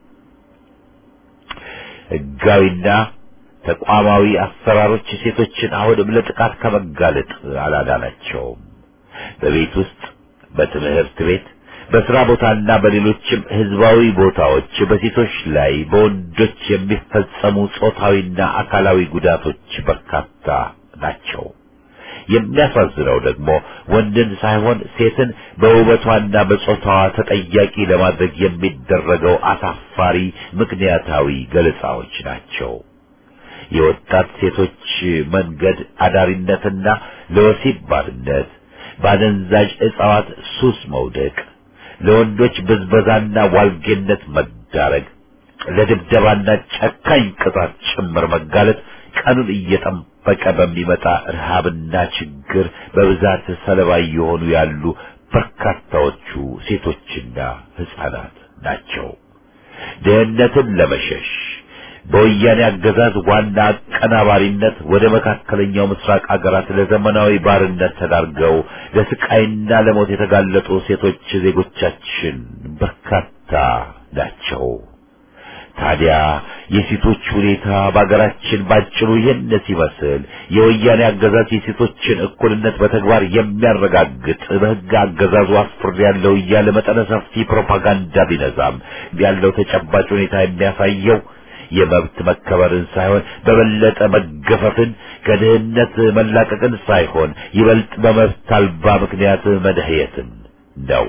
ሕጋዊና ተቋማዊ አሰራሮች ሴቶችን አሁንም ለጥቃት ከመጋለጥ አላዳናቸውም። በቤት ውስጥ፣ በትምህርት ቤት በስራ ቦታና በሌሎችም ህዝባዊ ቦታዎች በሴቶች ላይ በወንዶች የሚፈጸሙ ጾታዊና አካላዊ ጉዳቶች በርካታ ናቸው። የሚያሳዝነው ደግሞ ወንድን ሳይሆን ሴትን በውበቷና በጾታዋ ተጠያቂ ለማድረግ የሚደረገው አሳፋሪ ምክንያታዊ ገለጻዎች ናቸው። የወጣት ሴቶች መንገድ አዳሪነትና ለወሲብ ባርነት፣ በአደንዛዥ እጽዋት ሱስ መውደቅ ለወንዶች ብዝበዛና ዋልጌነት መዳረግ፣ ለድብደባና ጨካኝ ቅጣት ጭምር መጋለጥ ቀኑን እየጠበቀ በሚመጣ ረሃብና ችግር በብዛት ሰለባ እየሆኑ ያሉ በርካታዎቹ ሴቶችና ሕፃናት ናቸው። ድህነትን ለመሸሽ በወያኔ አገዛዝ ዋና አቀናባሪነት ወደ መካከለኛው ምስራቅ አገራት ለዘመናዊ ባርነት ተዳርገው ለስቃይና ለሞት የተጋለጡ ሴቶች ዜጎቻችን በርካታ ናቸው። ታዲያ የሴቶች ሁኔታ በአገራችን ባጭሩ ይህን ሲመስል የወያኔ አገዛዝ የሴቶችን እኩልነት በተግባር የሚያረጋግጥ በሕግ አገዛዙ አስፍር ያለው እያለ መጠነ ሰፊ ፕሮፓጋንዳ ቢነዛም ያለው ተጨባጭ ሁኔታ የሚያሳየው የመብት መከበርን ሳይሆን በበለጠ መገፈፍን ከድህነት መላቀቅን ሳይሆን ይበልጥ በመብት አልባ ምክንያት መድህየትን ነው።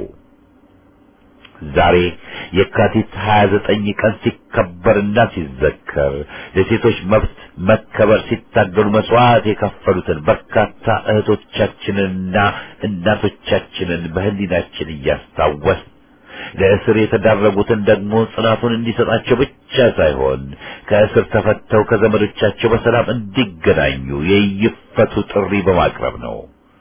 ዛሬ የካቲት 29 ቀን ሲከበርና ሲዘከር ለሴቶች መብት መከበር ሲታገሉ መስዋዕት የከፈሉትን በርካታ እህቶቻችንንና እናቶቻችንን በህሊናችን እያስታወስ ለእስር የተዳረጉትን ደግሞ ጽናቱን እንዲሰጣቸው ብቻ ሳይሆን ከእስር ተፈተው ከዘመዶቻቸው በሰላም እንዲገናኙ የይፈቱ ጥሪ በማቅረብ ነው።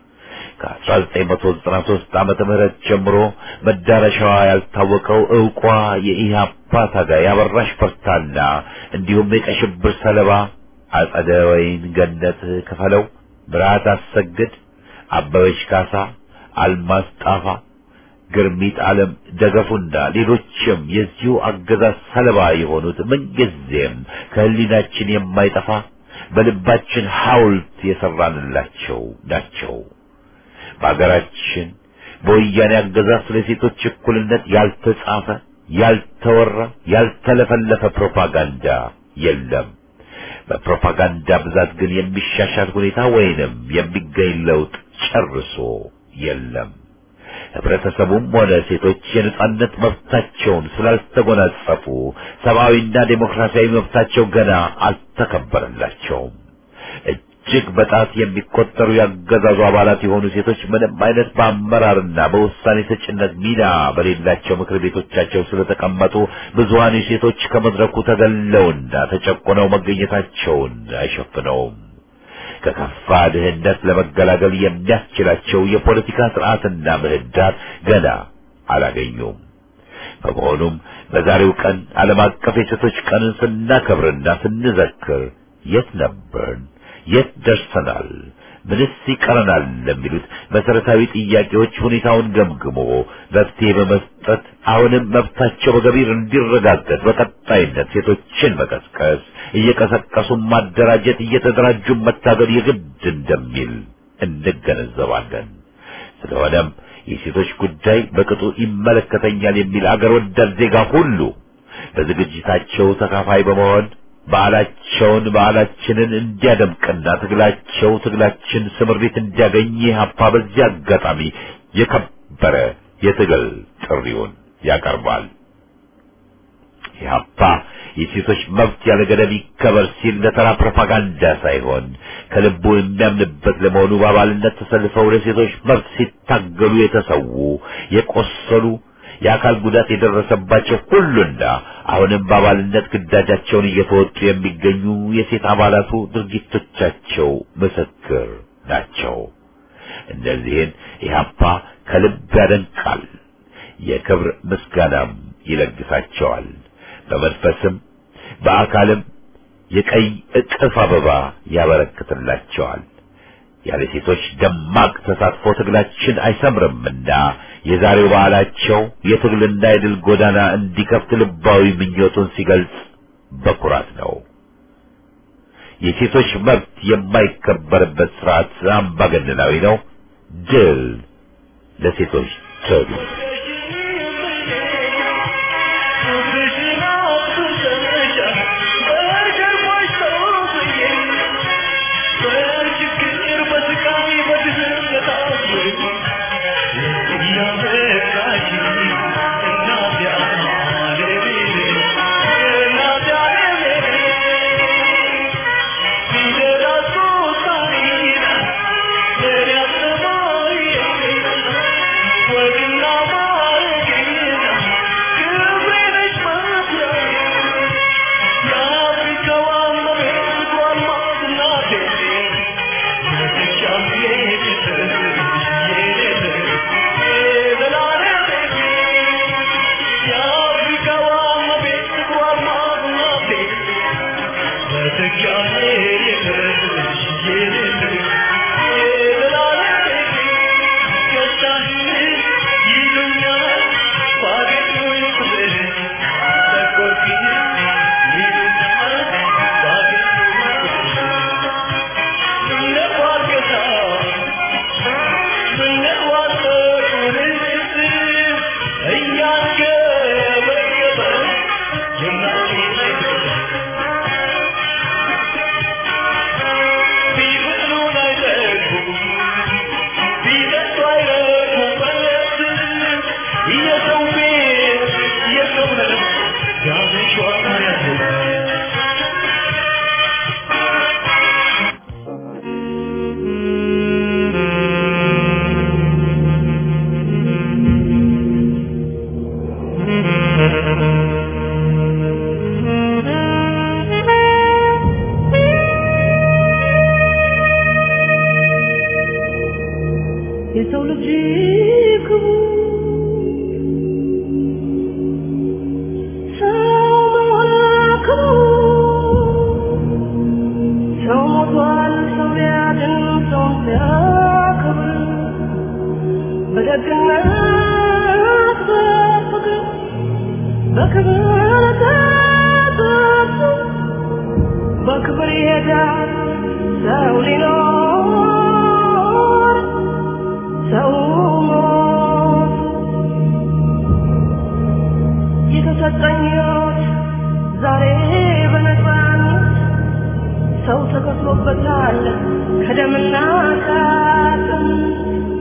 ከ1993 ዓመተ ምህረት ጀምሮ መዳረሻዋ ያልታወቀው ዕውቋ የኢህአፓ ታጋይ አበራሽ በርታና እንዲሁም የቀይ ሽብር ሰለባ አጸደ ወይን ገነት ክፈለው፣ ብርሃት አሰግድ፣ አበበች ካሳ፣ አልማዝ ጣፋ ግርሚት ዓለም ደገፉና ሌሎችም የዚሁ አገዛዝ ሰለባ የሆኑት ምንጊዜም ከህሊናችን የማይጠፋ በልባችን ሐውልት የሰራንላቸው ናቸው። በአገራችን በወያኔ አገዛዝ ስለ ሴቶች እኩልነት ያልተጻፈ፣ ያልተወራ፣ ያልተለፈለፈ ፕሮፓጋንዳ የለም። በፕሮፓጋንዳ ብዛት ግን የሚሻሻል ሁኔታ ወይንም የሚገኝ ለውጥ ጨርሶ የለም። ህብረተሰቡም ሆነ ሴቶች የነጻነት መብታቸውን ስላልተጎናጸፉ ሰብአዊና ዴሞክራሲያዊ መብታቸው ገና አልተከበረላቸውም። እጅግ በጣት የሚቆጠሩ ያገዛዙ አባላት የሆኑ ሴቶች ምንም አይነት በአመራርና በውሳኔ ሰጭነት ሚና በሌላቸው ምክር ቤቶቻቸው ስለተቀመጡ ብዙሀን ሴቶች ከመድረኩ ተገለውና ተጨቁነው መገኘታቸውን አይሸፍነውም። ከከፋ ድህነት ለመገላገል የሚያስችላቸው የፖለቲካ ስርዓትና ምህዳር ገና አላገኙም። በመሆኑም በዛሬው ቀን ዓለም አቀፍ የሴቶች ቀንን ስናከብርና ስንዘክር የት ነበርን? የት ደርሰናል? ምንስ ይቀረናል? ለሚሉት መሰረታዊ ጥያቄዎች ሁኔታውን ገምግሞ መፍትሄ በመስጠት አሁንም መብታቸው በገቢር እንዲረጋገጥ በቀጣይነት ሴቶችን መቀስቀስ፣ እየቀሰቀሱ ማደራጀት፣ እየተደራጁ መታገል የግድ እንደሚል እንገነዘባለን። ስለሆነም የሴቶች ጉዳይ በቅጡ ይመለከተኛል የሚል አገር ወዳድ ዜጋ ሁሉ በዝግጅታቸው ተካፋይ በመሆን በዓላቸውን በዓላችንን እንዲያደምቅና ትግላቸው ትግላችን ስምሪት እንዲያገኝ ሀፓ በዚህ አጋጣሚ የከበረ የትግል ጥሪውን ያቀርባል። ኢህአፓ የሴቶች መብት ያለ ገደብ ይከበር ሲል ለተራ ፕሮፓጋንዳ ሳይሆን ከልቡ የሚያምንበት ለመሆኑ በአባልነት ተሰልፈው ለሴቶች መብት ሲታገሉ የተሰዉ የቆሰሉ የአካል ጉዳት የደረሰባቸው ሁሉና አሁንም በአባልነት ግዳጃቸውን እየተወጡ የሚገኙ የሴት አባላቱ ድርጊቶቻቸው ምስክር ናቸው። እነዚህን ኢህአፓ ከልብ ያደንቃል፣ የክብር ምስጋናም ይለግሳቸዋል። በመንፈስም በአካልም የቀይ እቅፍ አበባ ያበረክትላቸዋል። ያለ ሴቶች ደማቅ ተሳትፎ ትግላችን አይሰምርምና የዛሬው በዓላቸው የትግልና የድል ጎዳና እንዲከፍት ልባዊ ምኞቱን ሲገልጽ በኩራት ነው። የሴቶች መብት የማይከበርበት ስርዓት አምባገነናዊ ነው። ድል ለሴቶች ትግል! የሰው ልጅ ክቡር ሰው መሆን ክቡር ሰው ሞቷል ሰው ሊያድን ሰው ሲያከብር በደግነት በፍቅር በክብር ተጠርቶ በክብር ይሄዳል ሰው ሊኖር ሰው ሞት የተሰጠኝ ሕይወት ዛሬ በነፃነት ሰው ተከፍሎበታል ከደምና ከአጥንት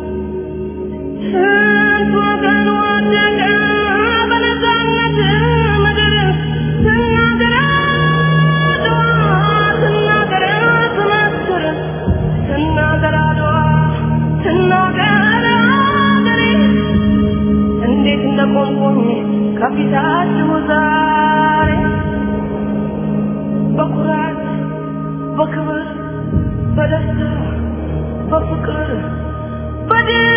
ስንት ወገን ወደቀ በነፃነት ምድር ስናገር አድዋ ስናገር ትመስክር ስናገር አድዋ ስናገር አገሬ እንዴት እንደቆምኩኝ ከፊታችሁ ዛሬ በኩራት በክብር በደስታ በፍቅር በድል